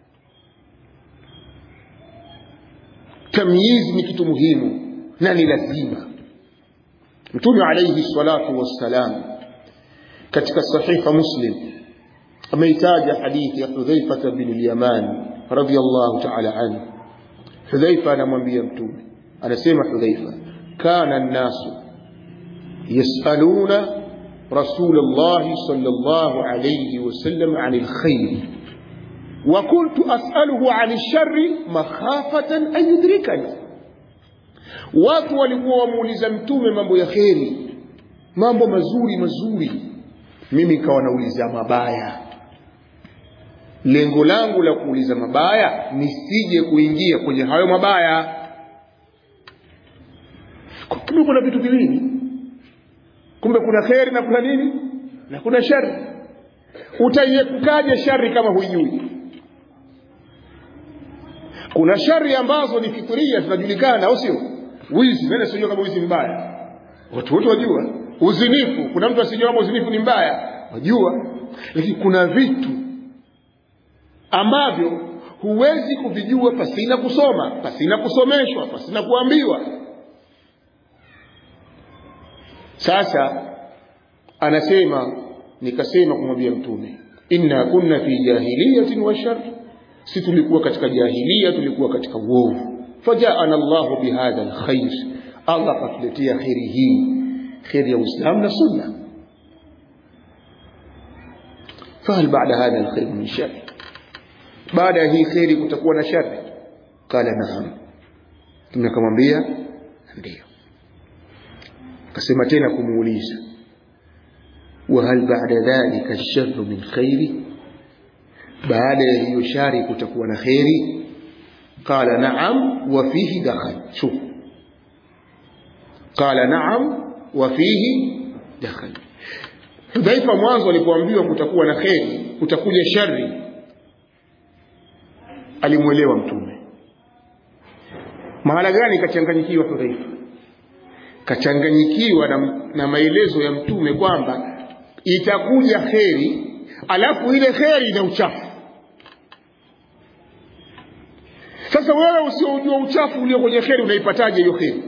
tamyizi ni kitu muhimu na ni lazima mtume alayhi salatu wassalam katika sahiha muslim ameitaja hadithi ya hudhaifa bin al-yaman radiyallahu ta'ala anhu hudhaifa anamwambia mtume anasema hudhaifa kana an-nasu يسألون رسول الله صلى الله عليه وسلم عن الخير وكنت أسأله عن الشر مخافة أن يدركني watu walikuwa wamuuliza mtume mambo ya kheri mambo mazuri mazuri mimi nikawa nauliza mabaya lengo langu la kuuliza mabaya nisije kuingia kwenye hayo mabaya kumbe kuna vitu viwili kumbe kuna kheri na kuna nini na kuna shari utaiepukaje shari kama huijui kuna shari ambazo ni fituria zinajulikana au sio wizi nani asijua kama wizi mbaya watu wote wajua uzinifu kuna mtu asijua kama uzinifu ni mbaya wajua lakini kuna vitu ambavyo huwezi kuvijua pasina kusoma pasina kusomeshwa pasina kuambiwa sasa anasema nikasema kumwambia mtume inna kunna fi jahiliyatin wa shar si tulikuwa katika jahilia tulikuwa katika uovu fajaana Allahu bihadha alkhair Allah katuletea khairi hii khairi ya Uislamu na sunna فهل بعد هذا الخير من شر بعد هي خير kutakuwa na shari قال نعم tumekamwambia ndio akasema tena kumuuliza وهل بعد ذلك الشر من خير baada ya hiyo shari kutakuwa na khairi qala na'am wa fihi dakhal shuf qala na'am wa fihi dakhal Hudhaifa mwanzo alipoambiwa kutakuwa na kheri kutakuja shari alimwelewa mtume mahala gani kachanganyikiwa Hudhaifa kachanganyikiwa na, na maelezo ya mtume kwamba itakuja kheri alafu ile kheri ina uchafu sasa wewe usiojua uchafu ulio kwenye kheri unaipataje hiyo kheri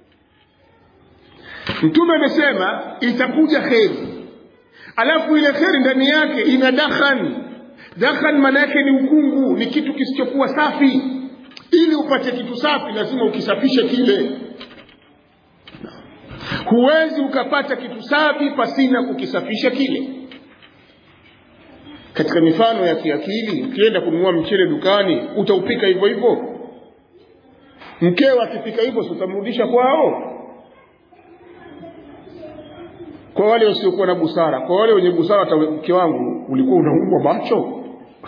mtume amesema itakuja kheri alafu ile kheri ndani yake ina dakhan dakhan maana yake ni ukungu ni kitu kisichokuwa safi ili upate kitu safi lazima ukisafishe kile huwezi ukapata kitu safi pasina kukisafisha kile katika mifano ya kiakili ukienda kununua mchele dukani utaupika hivyo hivyo mkeo akipika hivyo si utamrudisha kwao kwa wale wasiokuwa na busara kwa wale wenye busara hata mke wangu ulikuwa unaumwa macho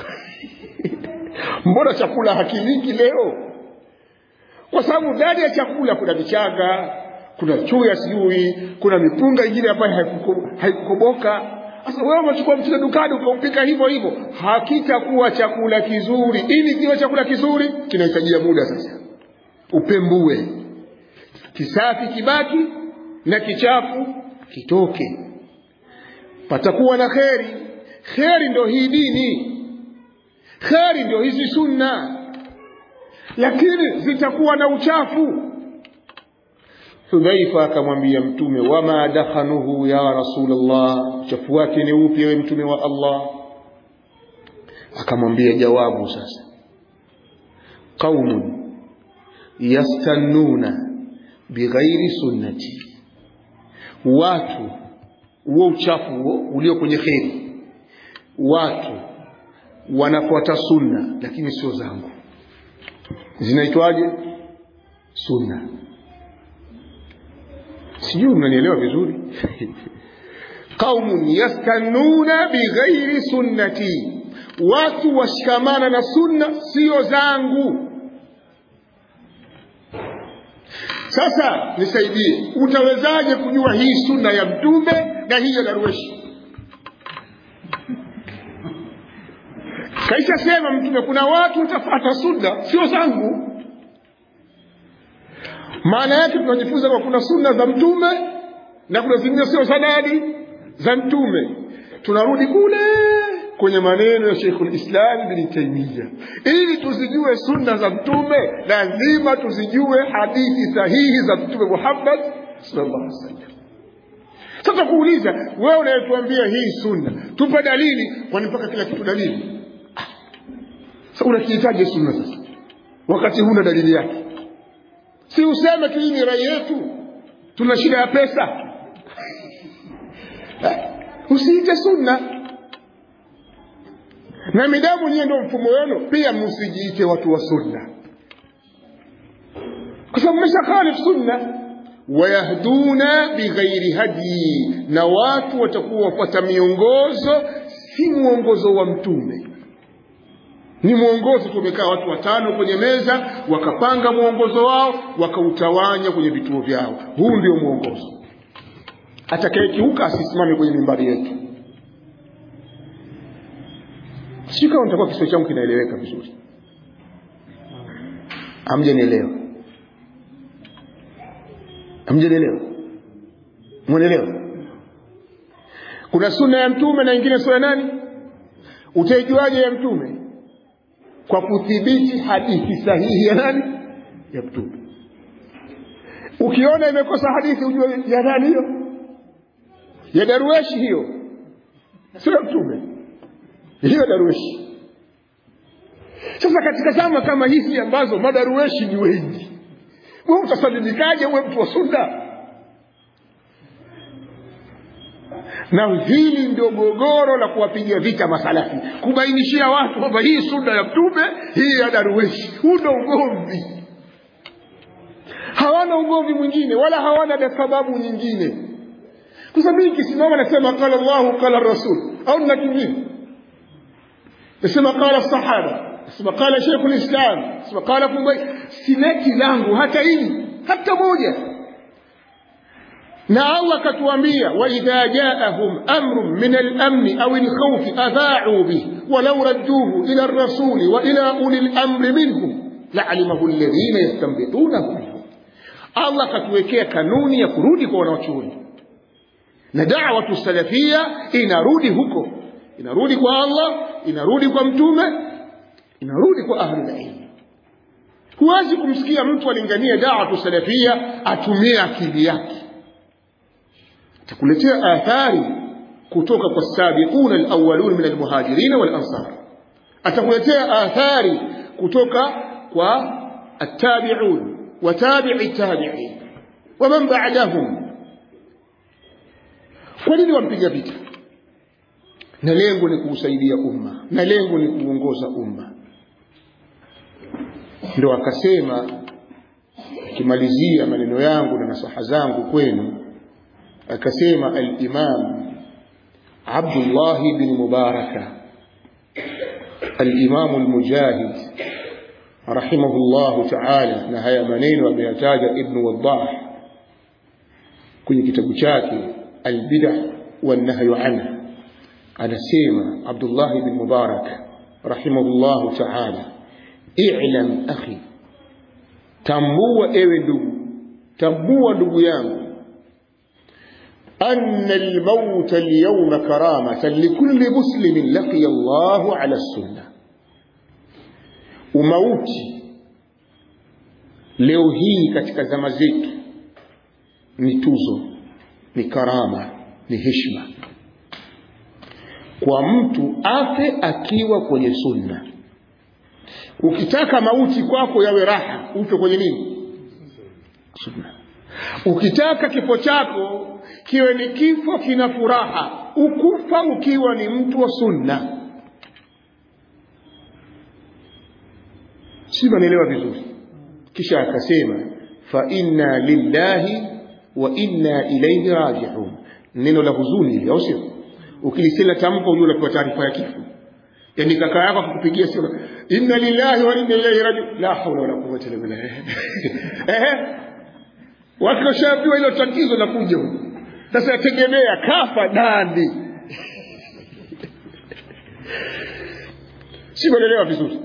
mbona chakula hakiliki leo kwa sababu ndani ya chakula kuna vichaga kuna chuya sijui kuna mipunga ingine ambayo haikukoboka sasa wewe umechukua mchele dukani ukaupika hivyo hivyo hakitakuwa chakula kizuri ili kiwe chakula kizuri kinahitajia muda sasa upembue kisafi kibaki na kichafu kitoke patakuwa na kheri kheri ndio hii dini kheri ndio hizi sunna lakini zitakuwa na uchafu hudhaifa akamwambia mtume wama dakhanuhu ya rasulllah uchafu wake ni upi ewe mtume wa allah akamwambia jawabu sasa qaumun yastannuna bighairi sunnati watu huo uchafu huo ulio kwenye kheri watu wanafuata sunna lakini sio zangu zinaitwaje sunna sijui mnanielewa vizuri qaumun yastannuna bighairi sunnati watu washikamana na sunna sio zangu sasa nisaidie utawezaje kujua hii sunna ya mtume na hii ya darweshi kaisha sema mtume kuna watu utafata sunna sio zangu maana yake tunajifunza kwa kuna sunna za mtume na kuna zingine sio sanadi za mtume tunarudi kule kwenye maneno ya Sheikhul Islam bin Taymiyyah ili tuzijue sunna za mtume lazima tuzijue hadithi sahihi za mtume Muhammad sallallahu alaihi wasallam sasa kuuliza wewe unayetuambia hii sunna tupe dalili kwani mpaka kila kitu dalili sasa unakihitaji sunna sasa wakati huna dalili yake si useme tu hii ni rai yetu tuna shida ya pesa usiite sunna na midamu nyie ndio mfumo wenu pia msijiite watu wa sunna kwa sababu mmeshakhalif sunna wayahduna bighairi hadi na watu watakuwa wafuata miongozo si mwongozo wa mtume ni mwongozo tumekaa watu watano kwenye meza wakapanga mwongozo wao wakautawanya kwenye vituo vyao huu ndio mwongozo atakayekiuka asisimame kwenye mimbari yetu sijui kama nitakuwa kiswahili changu kinaeleweka vizuri hamjanielewa hamjanielewa mwelewa kuna sunna ya mtume na ingine sio ya nani utaijuaje ya mtume kwa kudhibiti hadithi sahihi ya nani ya mtume ukiona imekosa hadithi ujue ya nani hiyo ya darueshi hiyo sio ya mtume hiyo darueshi sasa katika zama kama hizi ambazo madarueshi ni wengi wewe utasalimikaje uwe mtu wa sunna na hili ndio gogoro la kuwapigia vita masalafi kubainishia watu kwamba hii sunna ya mtume hii ya darueshi huu ndo ugomvi hawana ugomvi mwingine wala hawana sababu nyingine kwa sababu mimi kisimama nasema qala llahu qala rasul au nina kingine nasema qala sahaba sema qala sheikhul islam sema qala kumbe sileti langu hata hili hata moja na Allah akatuambia waidha jaahum amrun min al-amn aw al-khawf adha'u bih walau radduhu ila ar-rasuli wa ila uli al-amri minhum la'alimahu alladhina yastanbitunahu minhum Allah akatuwekea kanuni ya kurudi kwa wanawachuoni na da'watu salafia inarudi huko inarudi kwa Allah inarudi kwa mtume inarudi kwa ahlul ilm huwezi kumsikia mtu alingania da'watu salafia atumie akili yake takuletea athari kutoka kwa sabiquna alawwalun min almuhajirin wal ansar atakuletea athari kutoka kwa attabi'un wa tabi'i tabi'in wa man ba'dahum kwa nini wampiga vita na lengo ni kuusaidia umma na lengo ni kuongoza umma ndio akasema akimalizia maneno yangu na nasaha zangu kwenu akasema al-Imam Abdullah bin Mubaraka al-Imam al-Mujahid rahimahullah ta'ala na haya maneno ameyataja Ibn Waddah kwenye kitabu chake al-Bid'ah wan-Nahy anha anasema Abdullah bin Mubarak rahimahullah ta'ala i'lam akhi tambua ewe ndugu tambua ndugu yangu أن الموت اليوم كرامة لكل مسلم لقي الله على السنة umauti leo hii katika zama zetu ni tuzo ni karama ni heshima kwa mtu afe akiwa kwenye sunna ukitaka mauti kwako yawe raha ufe kwenye nini sunna ukitaka kifo chako kiwe ni kifo kina furaha ukufa ukiwa ni mtu wa sunna si manielewa vizuri kisha akasema fa inna lillahi wa inna ilayhi raji'un neno la huzuni hili au sio ukilisema tamko ujue unapewa taarifa ya kifo yani kaka yako akupigia sio inna lillahi wa inna ilayhi raji'un la hawla wala quwwata illa billah eh watu washaambiwa hilo tatizo la kuja huko sasa yategemea kafa nani si kuelewa vizuri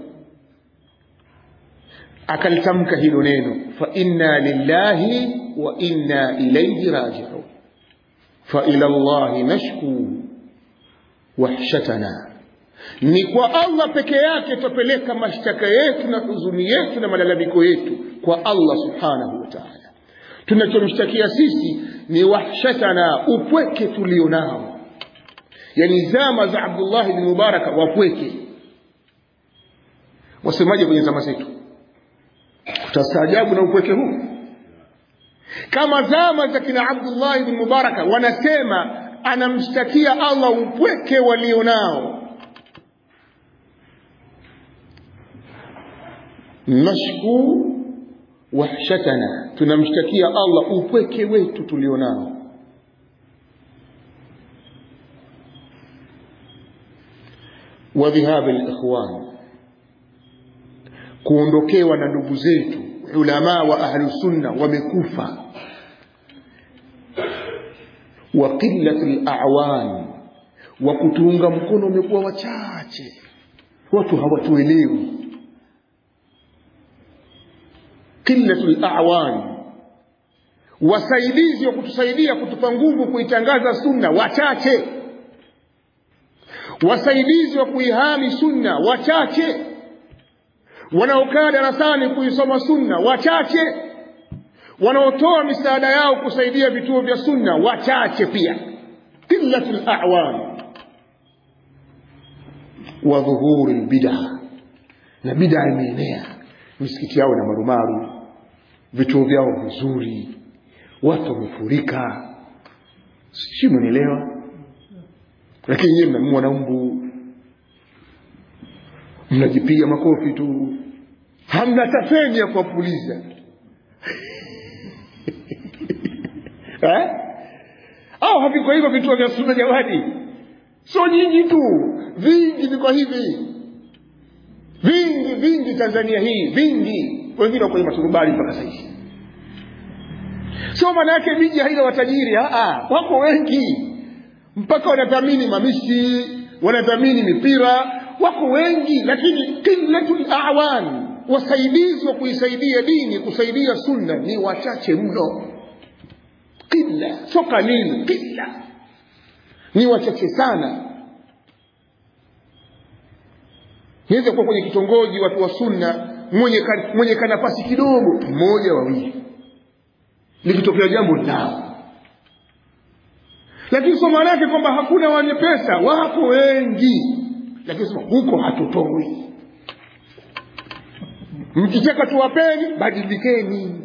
akalitamka hilo neno fa inna lillahi wa inna ilayhi raji'un fa ila allahi nashku wahshatana ni kwa Allah peke yake tupeleka mashtaka yetu na huzuni yetu na malalamiko yetu kwa Allah subhanahu wa ta'ala tunachomshtakia sisi ni wahshatana upweke tulio nao yani zama za Abdullah ibn Mubaraka wapweke wasemaje kwenye zama zetu utastaajabu na upweke huu kama zama za kina Abdullah ibn Mubaraka wanasema anamshtakia Allah upweke walio nao nashku wahshatana tunamshtakia Allah upweke wetu tulionao wa dhihab alikhwan kuondokewa na ndugu zetu ulama wa ahlu sunna wamekufa wa qillati al-a'wan wa kutuunga mkono umekuwa wachache watu hawatuelewi qillatul a'wan wasaidizi wa kutusaidia kutupa nguvu kuitangaza sunna wachache wasaidizi wa kuihami sunna wachache wanaokaa darasani kuisoma sunna wachache wanaotoa misaada yao kusaidia vituo vya sunna wachache pia qillatul a'wan wa dhuhuri bid'ah na bid'a imeenea misikiti yao na marumaru vituo vyao vizuri watu wamefurika sijui mnielewa lakini nyinyi mnamua na mbu mnajipiga makofi tu hamna tafeni ya kuwapuliza eh? au haviko hivyo vituo vya sunna jamani sio nyinyi tu vingi viko hivi vingi vingi tanzania hii vingi wengine kwenye maturubali mpaka sahizi sio maana yake miji haina watajiri Aa, wako wengi mpaka wanathamini mamishi wanathamini mipira wako wengi lakini qillatul awan wasaidizi wa kuisaidia dini kusaidia sunna ni wachache mno qilla sio qalil qilla ni wachache sana niweze kuwa kwenye kitongoji watu wa sunna mwenye, ka, mwenye kanafasi kidogo mmoja wawili likitokea jambo lao lakini sio maana yake kwamba hakuna wenye pesa wapo wengi lakini sema huko hatutoi mkitaka tuwapeni badilikeni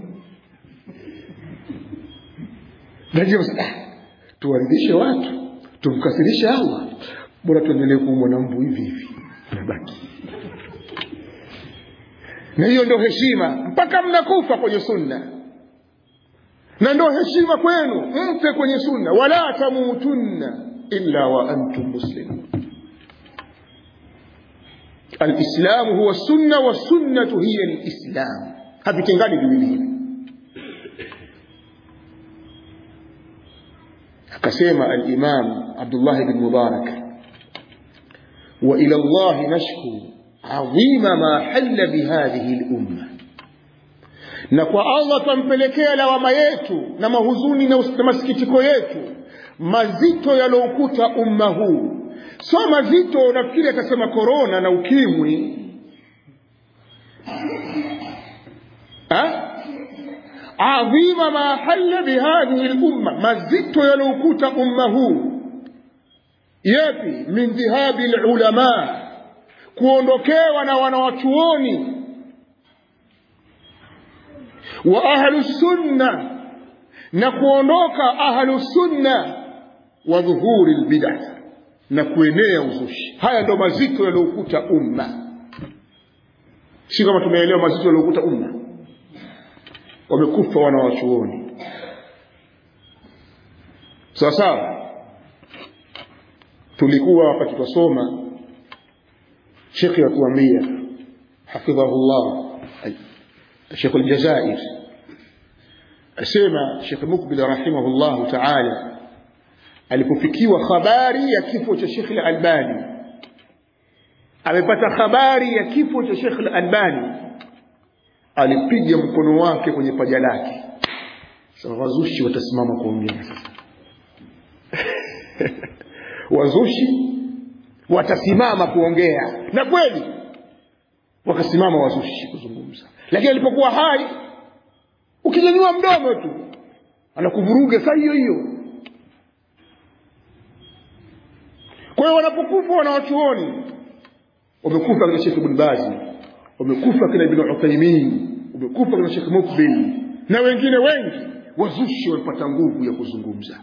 najua tuwaridhishe watu tumkasirishe allah bora tuendelee kuumwa na mbu hivi hivi nabaki na hiyo ndio heshima mpaka mnakufa kwenye sunna na ndio heshima kwenu mfe kwenye sunna wala tamutunna illa wa antum muslimun alislamu huwa sunna wa sunnatu hiya lislam havitengani viwili hivi akasema alimam abdullahi bin mubarak wa ila llahi nashku adhima ma halla bihadhihi lumma na kwa allah twampelekea lawama yetu na mahuzuni na, na masikitiko yetu mazito yalioukuta umma huu so mazito nafikiri atasema korona na ukimwi ha? adhima ma halla bihadhihi lumma mazito yalioukuta umma huu yapi min dhihabi lulama kuondokewa na wanawachuoni wa ahlu sunna na kuondoka ahlu sunna wa dhuhuri lbidah na kuenea uzushi haya ndo mazito yaliyokuta umma si kama tumeelewa mazito yaliyokuta umma wamekufa wanawachuoni sawa sawa tulikuwa wakati twasoma shekhi atuambia hafidhahullah الشيخ الجزائر asema Sheikh Mukbil rahimahullahu ta'ala alipofikiwa habari ya kifo cha Sheikh Al-Albani amepata habari ya kifo cha Sheikh Al-Albani alipiga mkono wake kwenye paja lake sasa wazushi watasimama kuongea sasa wazushi watasimama kuongea na kweli wakasimama wazushi kuzungumza lakini alipokuwa hai ukinyanyua mdomo tu anakuvuruga saa hiyo hiyo kwa hiyo wanapokufa wanawachuoni wamekufa kina shekh ibn bazi wamekufa kina ibn uthaimin wamekufa kina shekh mukbil na wengine wengi wazushi wamepata nguvu ya kuzungumza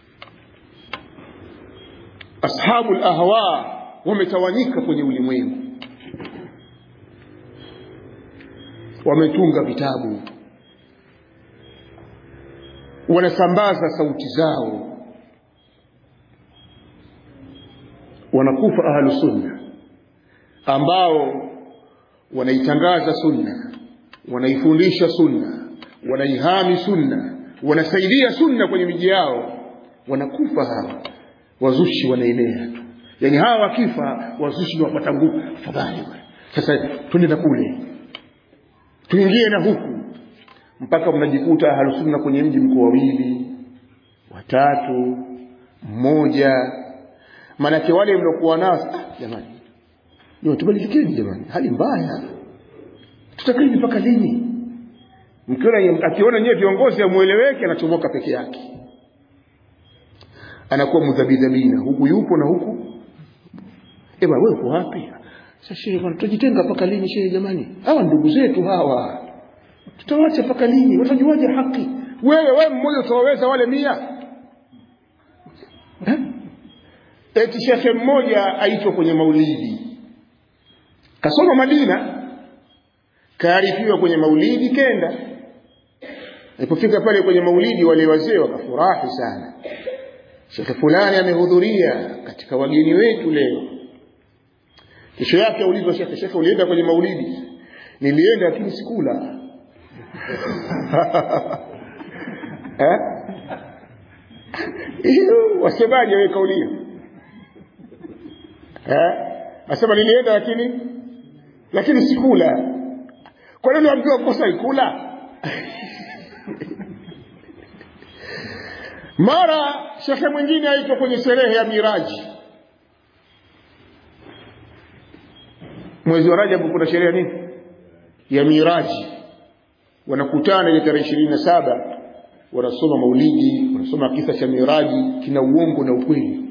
ashabu lahwa wametawanyika kwenye ulimwengu wametunga vitabu wanasambaza sauti zao wanakufa ahlu sunna ambao wanaitangaza sunna wanaifundisha sunna wanaihami sunna wanasaidia sunna kwenye miji yao wanakufa hawa wazushi wanaenea tu yaani hawa wakifa wazushi ni wapata nguvu afadhali sasa twende na kule tuingie na huku mpaka mnajikuta ahlusunna kwenye mji mko wawili watatu mmoja maanake wale mliokuwa nao ah, jamani ndio tubadilikeni jamani hali mbaya tutakaa hivi mpaka lini mkiona akiona nyewe viongozi amueleweke anachomoka peke yake anakuwa mudhabidhabina huku yupo na huku eba wewe uko wapi sasa shehe bwana tutajitenga mpaka lini shehe jamani hawa ndugu zetu hawa tutawacha mpaka lini watajuaje haki wewe wewe mmoja utawaweza wale mia eh? eti shekhe mmoja aitwa kwenye maulidi kasoma madina kaarifiwa kwenye maulidi kenda alipofika pale kwenye maulidi wale wazee wakafurahi sana shekhe fulani amehudhuria katika wageni wetu leo kesho yake aulizwa shekhe shekhe ulienda kwenye maulidi nilienda lakini sikula eh hiyo wasemaje wewe kauli hiyo eh asema nilienda lakini lakini sikula kwa nini ambiwa kosa ikula mara shekhe mwingine aitwa kwenye sherehe ya miraji mwezi wa rajabu kuna sherehe nini ya miraji wanakutana ile tarehe ishirini na saba wanasoma maulidi wanasoma kisa cha miraji kina uongo na ukweli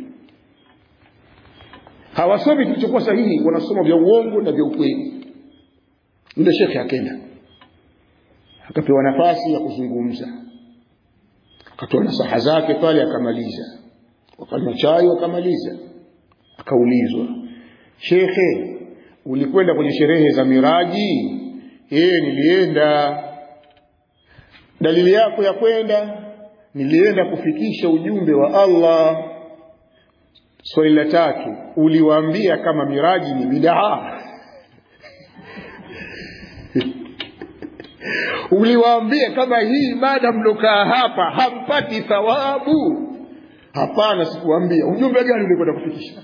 hawasomi kilichokuwa sahihi wanasoma vya uongo na vya ukweli yule shekhe akenda akapewa nafasi ya kuzungumza akatoa nasaha zake pale akamaliza wakanywa chai wakamaliza akaulizwa shekhe ulikwenda kwenye sherehe za miraji yeye nilienda dalili yako ya kwenda nilienda kufikisha ujumbe wa Allah swali la tatu uliwaambia kama miraji ni bidaa uliwaambia kama hii ibada mlokaa hapa hampati thawabu hapana sikuambia ujumbe gani ulikwenda kufikisha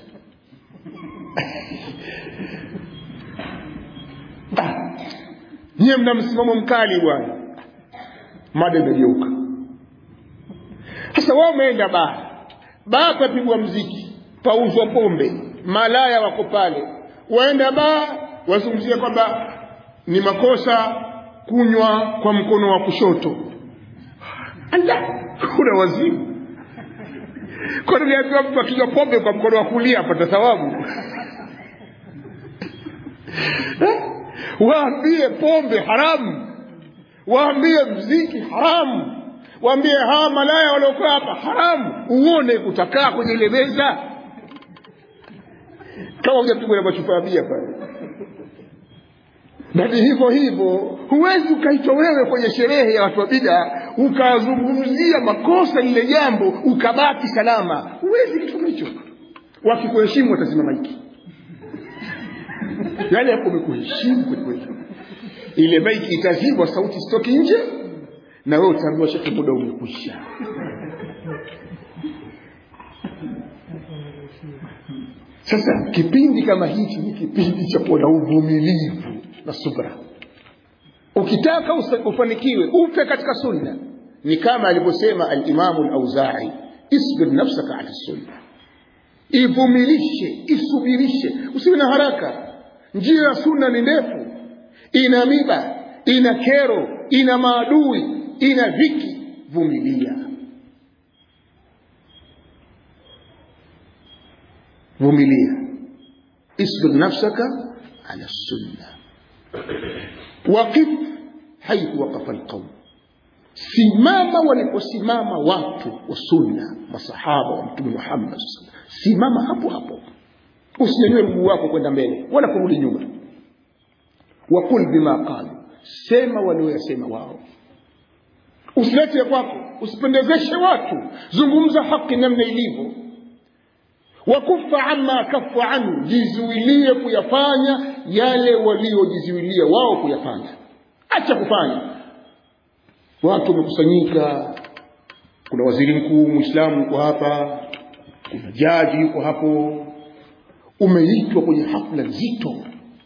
ah, nyie mna msimamo mkali bwana mada imegeuka sasa wao umeenda baa baa papigwa mziki pauzwa pombe malaya wako pale waenda baa wazungumzia kwamba ni makosa kunywa kwa mkono wa kushoto ala kuna wazimu kwa nini ambiwa mtu akinywa pombe kwa mkono wa kulia apata thawabu waambie pombe haramu waambie mziki haramu waambie hawa malaya waliokaa hapa haramu uone utakaa kwenye ile meza kama hujapigwa na machupa ya bia pale na ni hivyo hivyo huwezi ukaitwa wewe kwenye sherehe ya watu wa bida ukazungumzia makosa lile jambo ukabaki salama huwezi kitu kama hicho wakikuheshimu watasimama hiki yaani hapo umekuheshimu kwelikweli ile maiki itazibwa sauti sitoki nje na wewe utaambiwa shekhe muda umekwisha sasa kipindi kama hichi ni kipindi cha kuwa na uvumilivu na subra ukitaka ufanikiwe ufe katika sunna ni kama alivyosema alimamu lauzai isbir nafsaka ala sunna ivumilishe isubirishe usiwe na haraka njia ya sunna ni ndefu ina miba ina kero ina maadui ina dhiki vumilia vumilia isbir nafsaka ala sunna waqif haithu waqafa alqaum simama waliposimama watu wa sunna masahaba wa mtume muhammad simama hapo hapo usinyanyue mguu wako kwenda mbele wala kurudi nyuma wakul bima qalu sema walioyasema wao usilete ya kwako usipendezeshe watu zungumza haki namna ilivyo wakufa amma kafu anhu jizuilie kuyafanya yale waliojizuilia wao kuyafanya acha kufanya watu wamekusanyika kuna waziri mkuu mwislamu yuko hapa kuna jaji yuko hapo umeitwa kwenye hafla nzito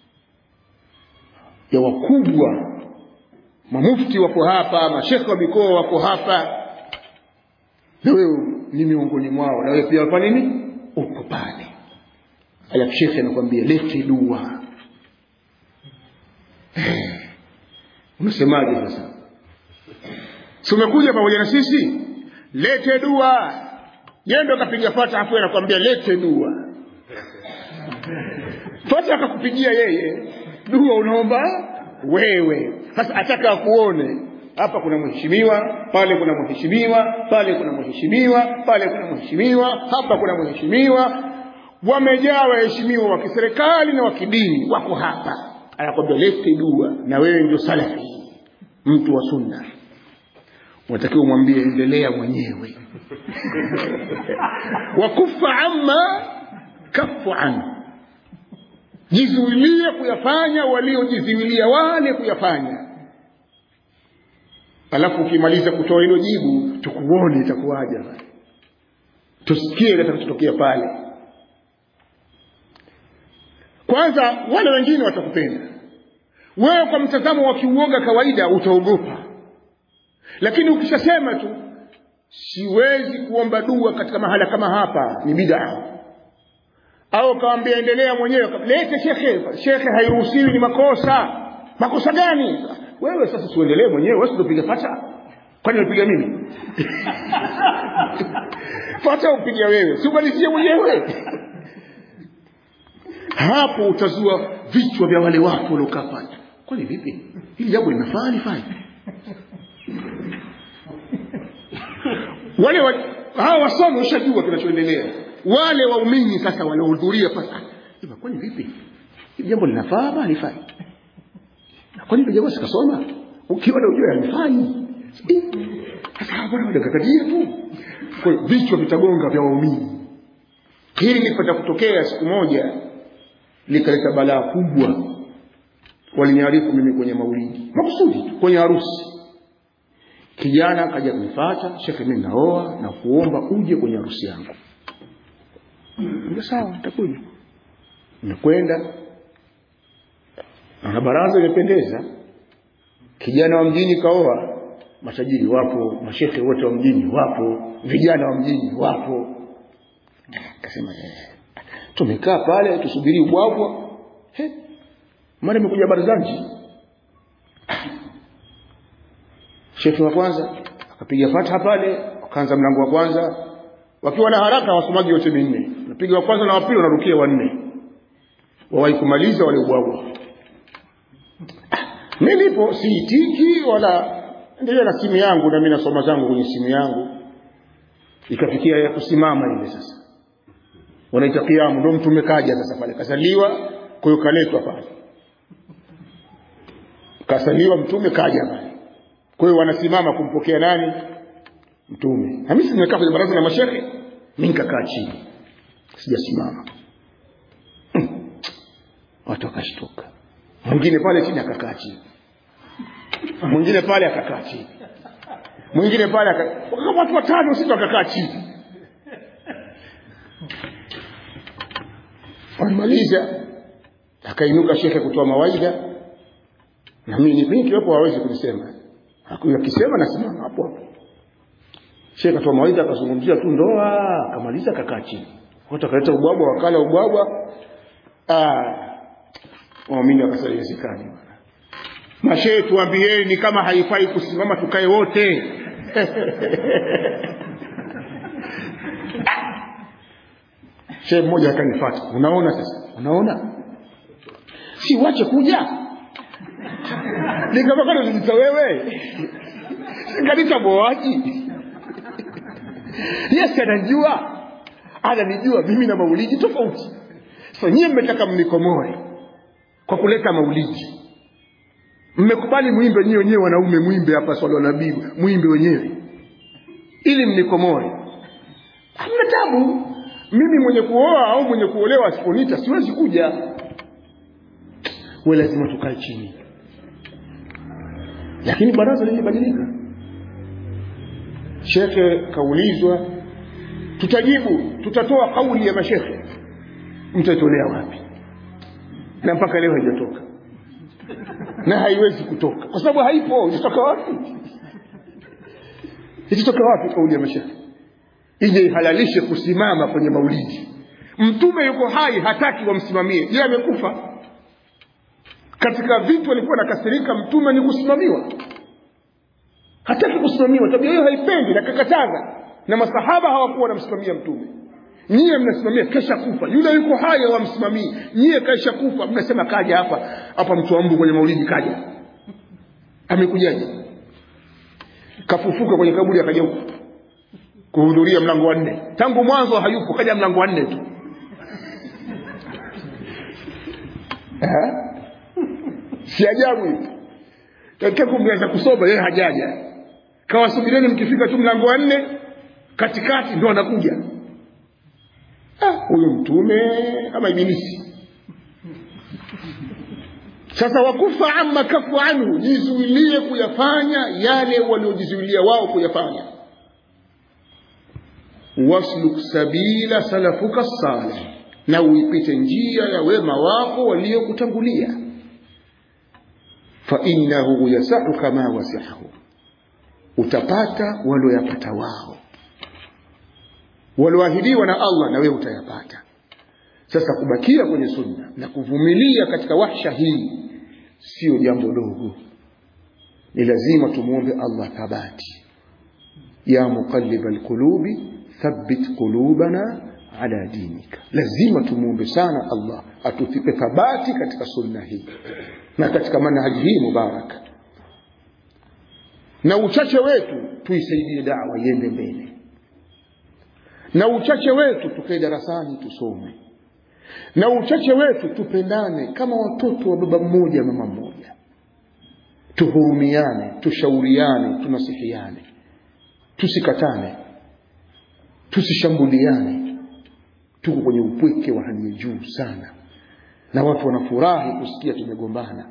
ya wakubwa mamufti wako hapa mashekhe wa mikoa wako hapa na wewe ni miongoni mwao na wewe pia wapa nini uko pale alafu shekhe anakwambia lete dua unasemaje sasa si umekuja pamoja na sisi lete dua yeye ndo akapiga fata afu anakwambia lete dua fata akakupigia yeye dua unaomba wewe sasa ataka akuone hapa kuna mheshimiwa pale kuna mheshimiwa pale kuna mheshimiwa pale kuna mheshimiwa hapa kuna mheshimiwa wamejaa waheshimiwa wa kiserikali na wa kidini wako hapa anakwambia lete dua na wewe ndio salafi mtu wa sunna unatakiwa umwambie endelea mwenyewe wakufa amma kafu anhu jizuilie kuyafanya waliojizuilia wale kuyafanya alafu ukimaliza kutoa hilo jibu tukuone itakuwaja tusikie litakachotokea pale kwanza wale wengine watakupenda wewe kwa mtazamo wa kiuoga kawaida utaogopa lakini ukishasema tu siwezi kuomba dua katika mahala kama hapa ni bidaa au kawambia endelea mwenyewe lete shekhe shekhe hairuhusiwi ni makosa makosa gani wewe sasa siuendelee mwenyewe wewe upiga fata kwani unapiga mimi fata upiga wewe siumalizie mwenyewe hapo utazua vichwa vya wale watu waliokaa pale kwani vipi hili jambo linafaa lifai wale wa, hawa wasomi ushajua kinachoendelea wale waumini sasa waliohudhuria pale kwani vipi hili jambo linafaa ama halifai kwani hilo jambo sikasoma ukiwa na ujua halifai sasa bwana wadakakatia tu kwa vichwa vitagonga vya waumini hili lipata kutokea siku moja likaleta balaa kubwa waliniarifu mimi kwenye maulidi makusudi kwenye harusi kijana akaja kunifata shekhe mimi naoa na kuomba uje kwenye harusi yangu ndio sawa nitakuja nimekwenda na baraza imependeza kijana wa mjini kaoa matajiri wapo mashekhe wote wa mjini wapo vijana wa mjini wapo akasema eh tumekaa pale tusubiri ubwabwa mara imekuja barzanji shekhe wa kwanza akapiga fatha pale akaanza mlango wa kwanza wakiwa na haraka wasomaji wote minne napiga wa kwanza na wa pili wanarukia wanne wawahi kumaliza wale ubwabwa nilipo siitiki wala endelea na simu yangu na mimi nasoma zangu kwenye simu yangu ikafikia ya kusimama ile sasa wanaita kiamu ndo mtume kaja sasa pale kasaliwa kwa hiyo kaletwa pale kasaliwa mtume kaja pale kwa hiyo wanasimama kumpokea nani mtume na mimi nimekaa kwenye baraza la mashehe mimi nikakaa chini sijasimama watu wakashtuka mwingine pale chini akakaa chini mwingine pale akakaa chini mwingine pale kama watu watano sita wakakaa chini walimaliza akainuka shekhe kutoa mawaidha na mimi mimi kiwepo hawezi kunisema akisema nasimama hapo hapo shekhe akatoa mawaidha akazungumzia tu ndoa akamaliza akakaa chini watu akaleta ubwabwa wakala ubwabwa ah waamini wakasema iwezekani bwana mashehe tuambieni kama haifai kusimama tukae wote shehe mmoja akanifata unaona sasa unaona si wache kuja nikapakana nilita wewe kanita boaji yes anajua ananijua mimi na maulidi tofauti sasa nyie mmetaka mnikomoe kwa kuleta maulidi mmekubali mwimbe nyie wenyewe wanaume mwimbe hapa swala nabii mwimbe wenyewe ili mnikomoe hamna tabu mimi mwenye kuoa au mwenye kuolewa asiponita siwezi kuja we lazima tukae chini lakini baraza lilibadilika shekhe kaulizwa tutajibu tutatoa kauli ya mashekhe mtaitolea wapi na mpaka leo haijatoka na haiwezi kutoka kwa sababu haipo itatoka wapi itatoka wapi kauli ya mashekhe ije ihalalishe kusimama kwenye maulidi mtume yuko hai hataki wamsimamie je amekufa katika vitu alikuwa nakasirika mtume ni kusimamiwa hataki kusimamiwa tabia hiyo haipendi na kakataza na masahaba hawakuwa wanamsimamia mtume nyie mnasimamia kesha kufa yule yuko hai hawamsimamii nyie kesha kufa mnasema kaja hapa hapa mtu wa mbu kwenye maulidi kaja amekujaje kafufuka kwenye kaburi akaja huko kuhudhuria mlango wa nne tangu mwanzo hayupo kaja mlango wa nne tu si ajabu hivi katika mnaweza kusoma yeye hajaja kawasubirieni mkifika tu mlango wa nne katikati ndo anakuja huyu mtume kama ibilisi sasa wakufa amma kafu anhu jizuilie kuyafanya yale waliojizuilia wao kuyafanya wasluk sabila salafuka salih na uipite njia ya wema wako waliokutangulia fainahu yasahu kama wasiahu utapata walioyapata wao walioahidiwa na allah na wewe utayapata sasa kubakia kwenye sunna na kuvumilia katika wahsha hii sio jambo dogo ni lazima tumwombe allah thabati ya muqallib alqulubi thabbit qulubana ala dinika lazima tumwombe sana allah atufipe thabati katika sunna hii na katika manhaji hii mubaraka na uchache wetu tuisaidie dawa iende mbele na uchache wetu tukae darasani tusome na uchache wetu tupendane kama watoto wa baba mmoja mama mmoja tuhurumiane tushauriane tunasihiane tusikatane tusishambuliane tuko kwenye upweke wa hali ya juu sana na watu wanafurahi kusikia tumegombana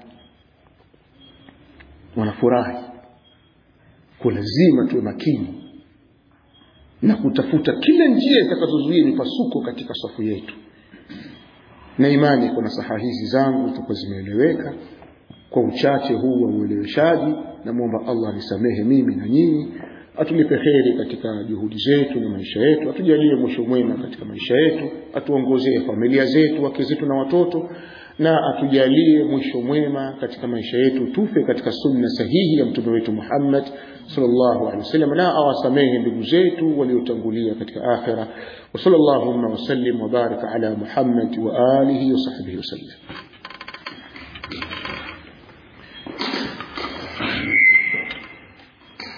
wanafurahi kwa lazima tuwe makini na kutafuta kila njia itakazozuia mipasuko katika safu yetu na imani kuna saha hizi zangu zitakuwa zimeeleweka kwa uchache huu wa ueleweshaji namwomba allah nisamehe mimi na nyinyi atulipe heri katika juhudi zetu na maisha yetu atujalie mwisho mwema katika maisha yetu atuongozee familia zetu wake zetu na watoto na atujalie mwisho mwema katika maisha yetu tufe katika sunna sahihi ya mtume wetu Muhammad sallallahu alaihi wasallam na awasamehe ndugu zetu waliotangulia katika akhira wa sallallahu wasallim wa baraka ala Muhammad wa alihi wa sahbihi wasallam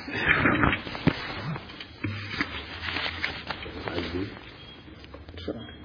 Sure.